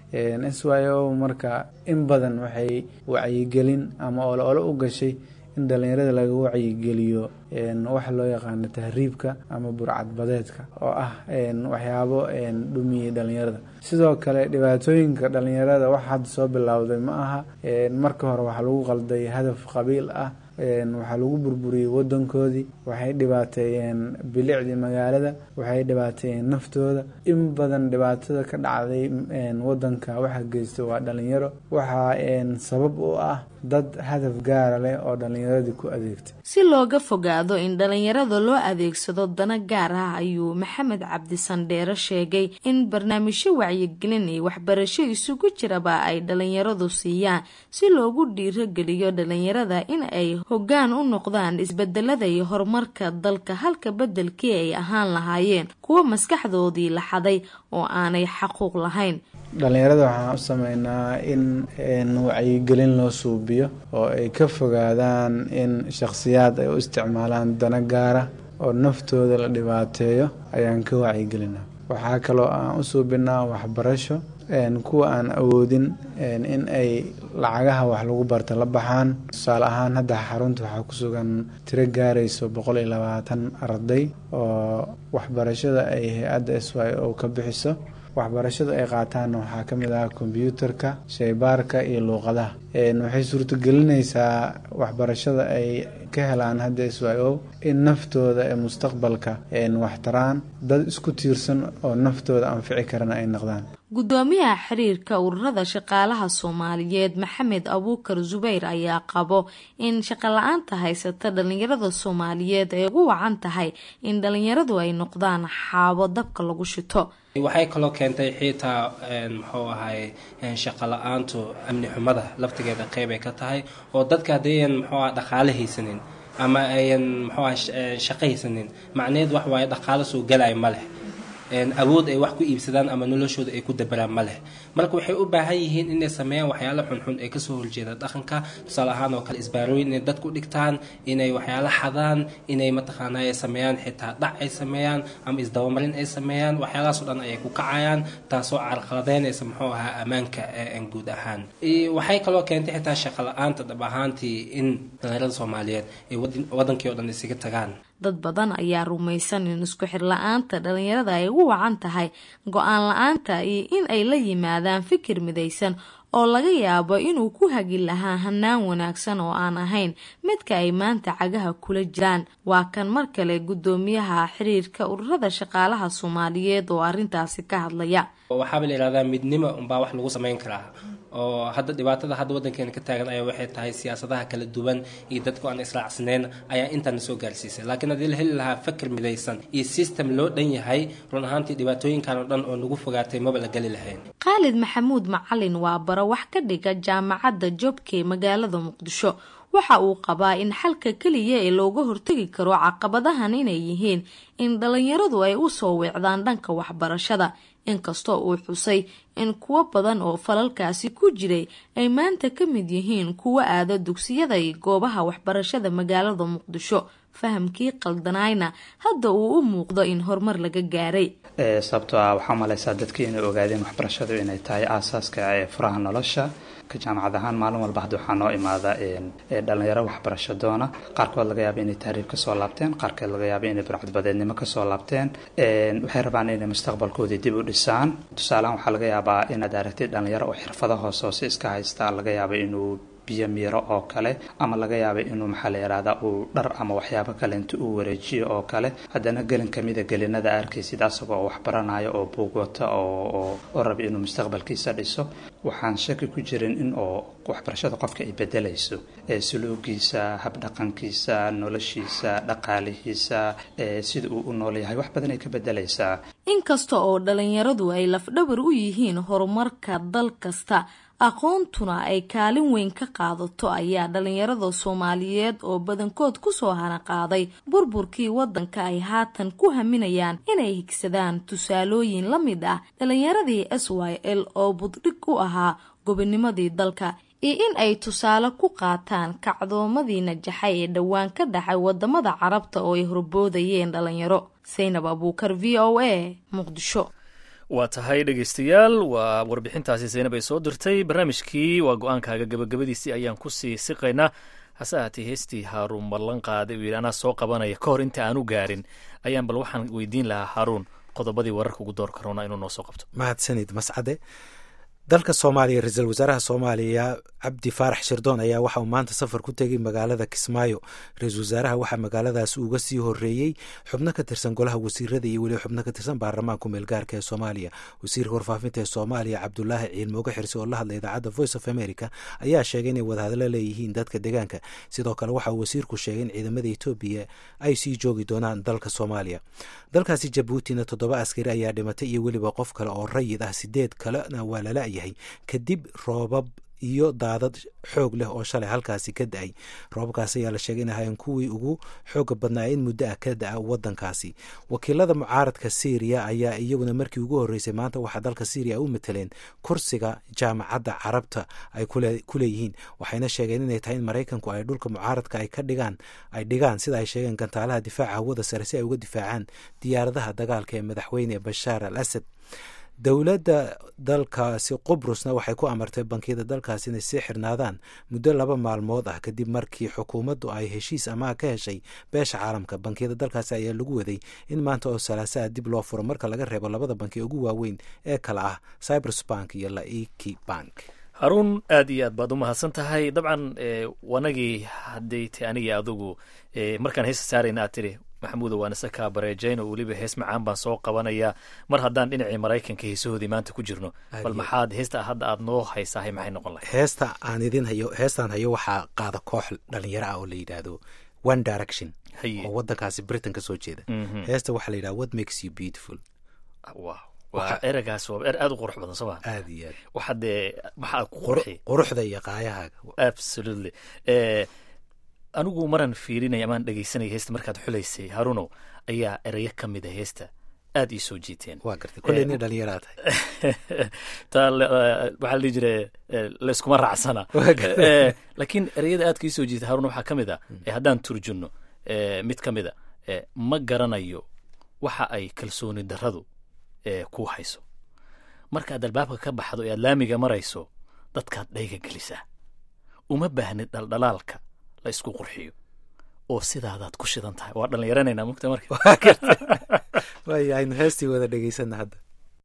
s y o marka in badan waxay wacyigelin ama olo olo u gashay in dhalinyarada laga wacyigeliyo waxa loo yaqaano tahriibka ama burcadbadeedka oo ah waxyaabo dhumiyey dhalinyarada sidoo kale dhibaatooyinka dhalinyarada wax hadda soo bilowday ma aha marka hore waxaa lagu qalday hadaf qabiil ah waxaa lagu burburiyey wadankoodii waxay dhibaateeyeen bilicdii magaalada waxay dhibaateeyeen naftooda in badan dhibaatada ka dhacday wadanka waxa geystay waa dhalinyaro waxaa sabab u ah dad hadaf gaara leh oo dhalinyaradii ku adeegtay si looga fogaado in dhalinyarada loo adeegsado dana gaar ah ayuu maxamed cabdi sandheere sheegay in barnaamijyo wacyigelin iyo waxbarasho isugu jiraba ay dhalinyaradu siiyaan si loogu dhiirogeliyo dhalinyarada in ay hoggaan u noqdaan isbedelada iyo horumarka dalka halka bedelkii ay ahaan lahaayeen kuwa maskaxdoodii la xaday oo aanay xaquuq lahayn dhalinyarada waxaan u sameynaa in wacyigelin loo suubiyo oo ay ka fogaadaan in shakhsiyaad ay u isticmaalaan dana gaara oo naftooda la dhibaateeyo ayaan ka wacyigelinaa waxaa kaloo aan u suubinaa waxbarasho kuwa aan awoodin in ay lacagaha wax lagu barta la baxaan tusaale ahaan hadda xarunta waxaa ku sugan tiro gaarayso boqol iyo labaatan arday oo waxbarashada ay hay-adda s y o ka bixiso waxbarashada ay qaataanna waxaa ka mid ah kombyuutarka shaybaarka iyo luuqadaha waxay suurtagelinaysaa waxbarashada ay ka helaan hadda s y o in naftooda ee mustaqbalka waxtaraan dad isku tiirsan oo naftooda anfici karana ay noqdaan gudoomiyaha xiriirka ururada shaqaalaha soomaaliyeed maxamed abuukar zubayr ayaa qabo in shaqala-aanta haysata dhalinyarada soomaaliyeed ay ugu wacan tahay in dhalinyaradu ay noqdaan xaabo dabka lagu shito waxay kaloo keentay xiitaa muxuu ahay shaqo la-aantu amni xumada laftigeeda qeyb ay ka tahay oo dadka haddayan muxuu aha dhaqaale haysanin ama ayan muxuu aha shaqo haysanin macnaheed wax waaye dhaqaalo soo galaya ma leh awood ay wax ku iibsadaan ama noloshooda ay ku dabaraan ma leh marka waxay u baahan yihiin inay sameeyaan waxyaalo xunxun ee kasoo horjeeda dhaqanka tusaale ahaan oo kale isbaarooyin inay dadku dhigtaan inay waxyaalo xadaan inay mataqaana ay sameeyaan xitaa dhac ay sameeyaan ama isdabamarin ay sameeyaan waxyaalahaasoo dhan ayay ku kacayaan taasoo carqaladeynaysa muxuu ahaa ammaanka guud ahaan waxay kaloo keentay xitaa shaqo la-aanta dhab ahaantii in dhalinyarada soomaaliyeed ay wadankii oo dhan isaga tagaan dad badan ayaa rumaysan in isku xir la-aanta dhalinyarada ay ugu wacan tahay go-aan la-aanta iyo in ay la yimaadaan fikir midaysan oo laga yaabo inuu ku hagi lahaa hanaan wanaagsan oo aan ahayn midka ay maanta cagaha kula jiraan waa kan mar kale gudoomiyaha xiriirka ururada shaqaalaha soomaaliyeed oo arintaasi ka hadlaya waxaaba la yihahdaa midnimo unbaa wax lagu samayn karaa oo hadda dhibaatada hadda wadankeena ka taagan ayaa waxay tahay siyaasadaha kala duwan iyo dadku aan israacsaneyn ayaa intaana soo gaarsiisay laakiin haddii la heli lahaa fakir midaysan iyo system loo dhan yahay run ahaantii dhibaatooyinkan oo dhan oo nagu fogaatay maba la geli lahayn khaalid maxamuud macalin waa baro wax ka dhiga jaamacadda jobke magaalada muqdisho waxa uu qabaa in xalka keliya ee looga hortegi karo caqabadahan inay yihiin in dhalinyaradu ay u soo weecdaan dhanka waxbarashada inkastoo uu xusay in kuwo badan oo falalkaasi ku jiray ay maanta ka mid yihiin kuwo aada dugsiyada iyo goobaha waxbarashada magaalada muqdisho fahamkii qaldanaayna hadda uu u muuqdo in horumar laga gaaray sababtoo ah waxaa malaysaa dadkii inay ogaadeen waxbarashadu inay tahay aasaaska ee furaha nolosha ka jaamacad ahaan maalin walba hadda waxaa noo imaada dhalinyaro waxbarasho doona qaarkood laga yaaba inay tahriib kasoo laabteen qaarkood laga yaaba inay burcadbadeednimo kasoo laabteen waxay rabaan inay mustaqbalkoodii dib u dhisaan tusaalehaan waxaa laga yaabaa inaad aragtid dhalinyaro oo xirfado hoose hoose iska haysta laga yaaba inuu biyo miiro oo kale ama laga yaaba inuu maxaa la yihahdaa uu dhar ama waxyaabo kale inta uu wareejiyo oo kale haddana gelin kamida gelinada arkaysid asagoo waxbaranayo oo buug wata oo oo raba inuu mustaqbalkiisa dhiso waxaan shaki ku jirin in oo waxbarashada qofka ay bedelayso suluugiisa habdhaqankiisa noloshiisa dhaqaalihiisa sida uu u nool yahay wax badan ay ka bedelaysaa inkasta oo dhalinyaradu ay lafdhabar u yihiin horumarka dal kasta aqoontuna ay kaalin weyn ka qaadato ayaa dhalinyarada soomaaliyeed oo badankood kusoo hanaqaaday burburkii wadanka ay haatan ku haminayaan inay higsadaan tusaalooyin la mid ah dhalinyaradii s y l oo buddhig u ahaa gobonimadii dalka iyo in ay tusaale ku qaataan kacdoomadii najaxay ee dhowaan ka dhacay wadamada carabta oo ay horboodayeen dhalinyaro saynab abuukar v o a muqdisho waa tahay dhegeystayaal waa warbixintaasi saynab ay soo dirtay barnaamijkii waa go-aankaaga gabagabadiisii ayaan kusii siqaynaa hase ahaatee heestii haaruun ballan qaaday uu yidhi anaa soo qabanaya ka hor inta aanu gaarin ayaan bal waxaan weydiin lahaa haaruun qodobadii wararka ugu door karoona inuu noo soo qabto mahadsanid mascade dalka soomaaliya ra-iisul wasaaraha soomaaliya cabdi faarax shirdoon ayaa waxa uu maanta safar ku tegay magaalada kismaayo ra-iisul wasaaraha waxaa magaaladaas uga sii horeeyey xubno ka tirsan golaha wasiirada iyo weliba xubno ka tirsan baarlamaanka meelgaarka ee soomaaliya wasiirka warfaafinta ee soomaaliya cabdulaahi ciilmooga xirsi oo la hadlay idaacadda voice of america ayaa sheegay inay wadahadlo leeyihiin dadka deegaanka sidoo kale waxa uu wasiirku sheegay in ciidamada etoobiya ay sii joogi doonaan dalka soomaaliya dalkaasi jabuutina toddoba askari ayaa dhimatay iyo weliba qof kale oo rayid ah sideed kalena waa lala yahay kadib roobab iyo daadad xoog leh oo shalay halkaasi ka da-ay roobabkaas ayaa la sheegay in ahayn kuwii ugu xooga badnaa in muddo ah ka da-a wadankaasi wakiilada mucaaradka syriya ayaa iyaguna markii ugu horreysay maanta waxaa dalka syriya u mataleen kursiga jaamacadda carabta ay ku leeyihiin waxayna sheegeen inay tahay in maraykanku ay dhulka mucaaradka ay ka dhigaan ay dhigaan sida ay sheegeen gantaalaha difaaca hawada sare si ay uga difaacaan diyaaradaha dagaalka ee madaxweyne bashaar al asad dowladda dalkaasi qubrusna waxay ku amartay bankiyada dalkaasi inay sii xirnaadaan muddo laba maalmood ah kadib markii xukuumaddu ay heshiis amaha ka heshay beesha caalamka bankiyada dalkaasi ayaa lagu waday in maanta oo salaasaa dib loo furo marka laga reebo labada banki ugu waaweyn ee kale ah cyprus bank iyo laiki bank haruun aad iyo aad baad u mahadsan tahay dabcan wanagii hadday ta anigii adugu markaan heesta saarayna aad tiri maxamuudo waan isa kaa bareejayn oo weliba hees macaan baan soo qabanayaa mar haddaan dhinacii maraykanka heesahoodii maanta ku jirno bal maxaad heesta hadda aad noo haysaahay maxay noqon lahay heesta aan idin hayo heestaan hayo waxaa qaada koox dhalinyaro ah oo la yidhaahdo one direction oo wadankaasi britain ka soo jeeda heesta waxaa la yidhahda what makes you beautiful wow waa eragaas waa er aad u qurux badan sooma aad iyo aad waxa dee maxaa ku qurxi quruxda iyo qaayahaaga absolutely anigu maraan fiirinaya amaan dhegeysanaya heesta markaad xulaysay haruno ayaa erayo ka mid a heesta aad ii soo jiiteen waa gartay kolley nin dhalinyaraa tahay taa waxaa la dhihi jira layskuma raacsana laakiin ereyada aadka ii soo jiitay haruno waxaa ka mid a haddaan turjunno mid ka mid a ma garanayo waxa ay kalsooni darradu ku hayso markaad albaabka ka baxdo ee aad laamiga marayso dadkaad dhayga gelisaa uma baahnid dhaldhalaalka la isku qurxiyo oo sidaadaad ku shidan tahay waa dhallinyaranaynaa mugta marka waaya aynu heestii wada dhegeysana hadda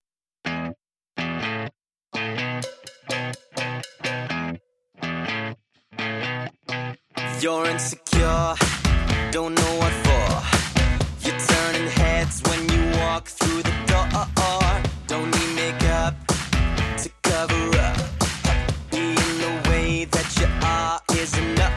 You're insecure, don't know what for. You're turning heads when you walk through the door. Don't need makeup to cover up. Being the way that you are is enough.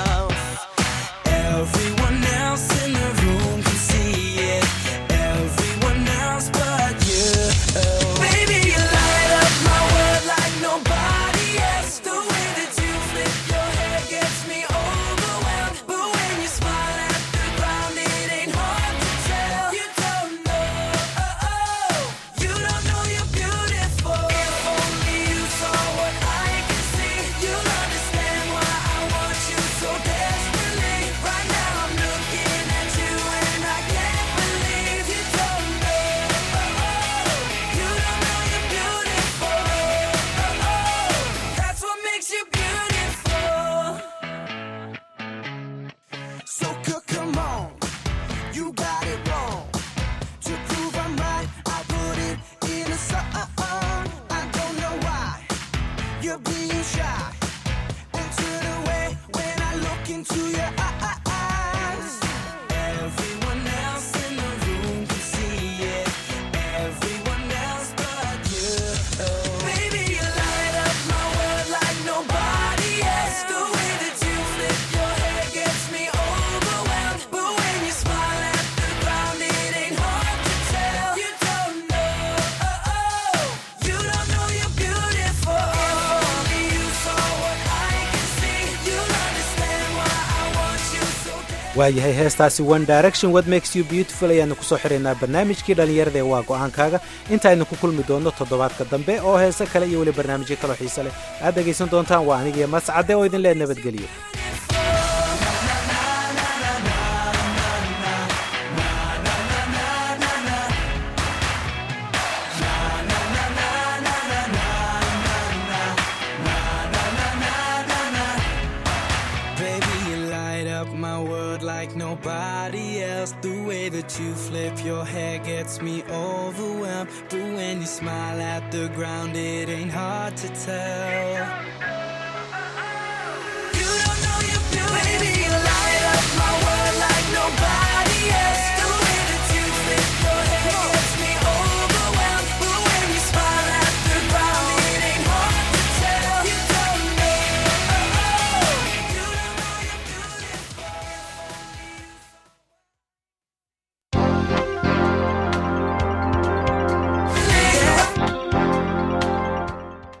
Everyone else in the room can see it. Everyone else but you. Baby, you light up my world like nobody else. The way that you flip your hair gets me overwhelmed. But when you smile at the ground, it ain't hard to tell. You don't know, you don't know you're beautiful. If only you saw what I can see, you'll understand why I want you so desperately. Right now I'm looking at you and I can't believe you don't know. You don't know you're beautiful. That's what makes you beautiful. So c- come on, you got it wrong. To prove I'm right, I put it in a song. I don't know why you're being shy and turn away when I look into your eyes. Everyone else in the room can see it. Everyone else but you. Baby, you light up my world like nobody else. The way that you flip your hair gets me overwhelmed. But when you smile at the ground, it ain't hard to tell. You don't know, you don't know you're beautiful. If waayahay heestaasi one direction what makes you beautiful ayaanu kusoo xiraynaa barnaamijkii dhallinyarada ee waa go-aankaaga intaaynu ku kulmi doonno toddobaadka dambe oo heese kale iyo weli barnaamijyo kaloo xiise leh aad dhegaysan doontaan waa anigiyo mascade oo idin lee nabadgeliyo Baby, you light up my world like nobody else. The way that you flip your hair gets me overwhelmed. But when you smile at the ground, it ain't hard to tell. You don't know you're beautiful. Baby,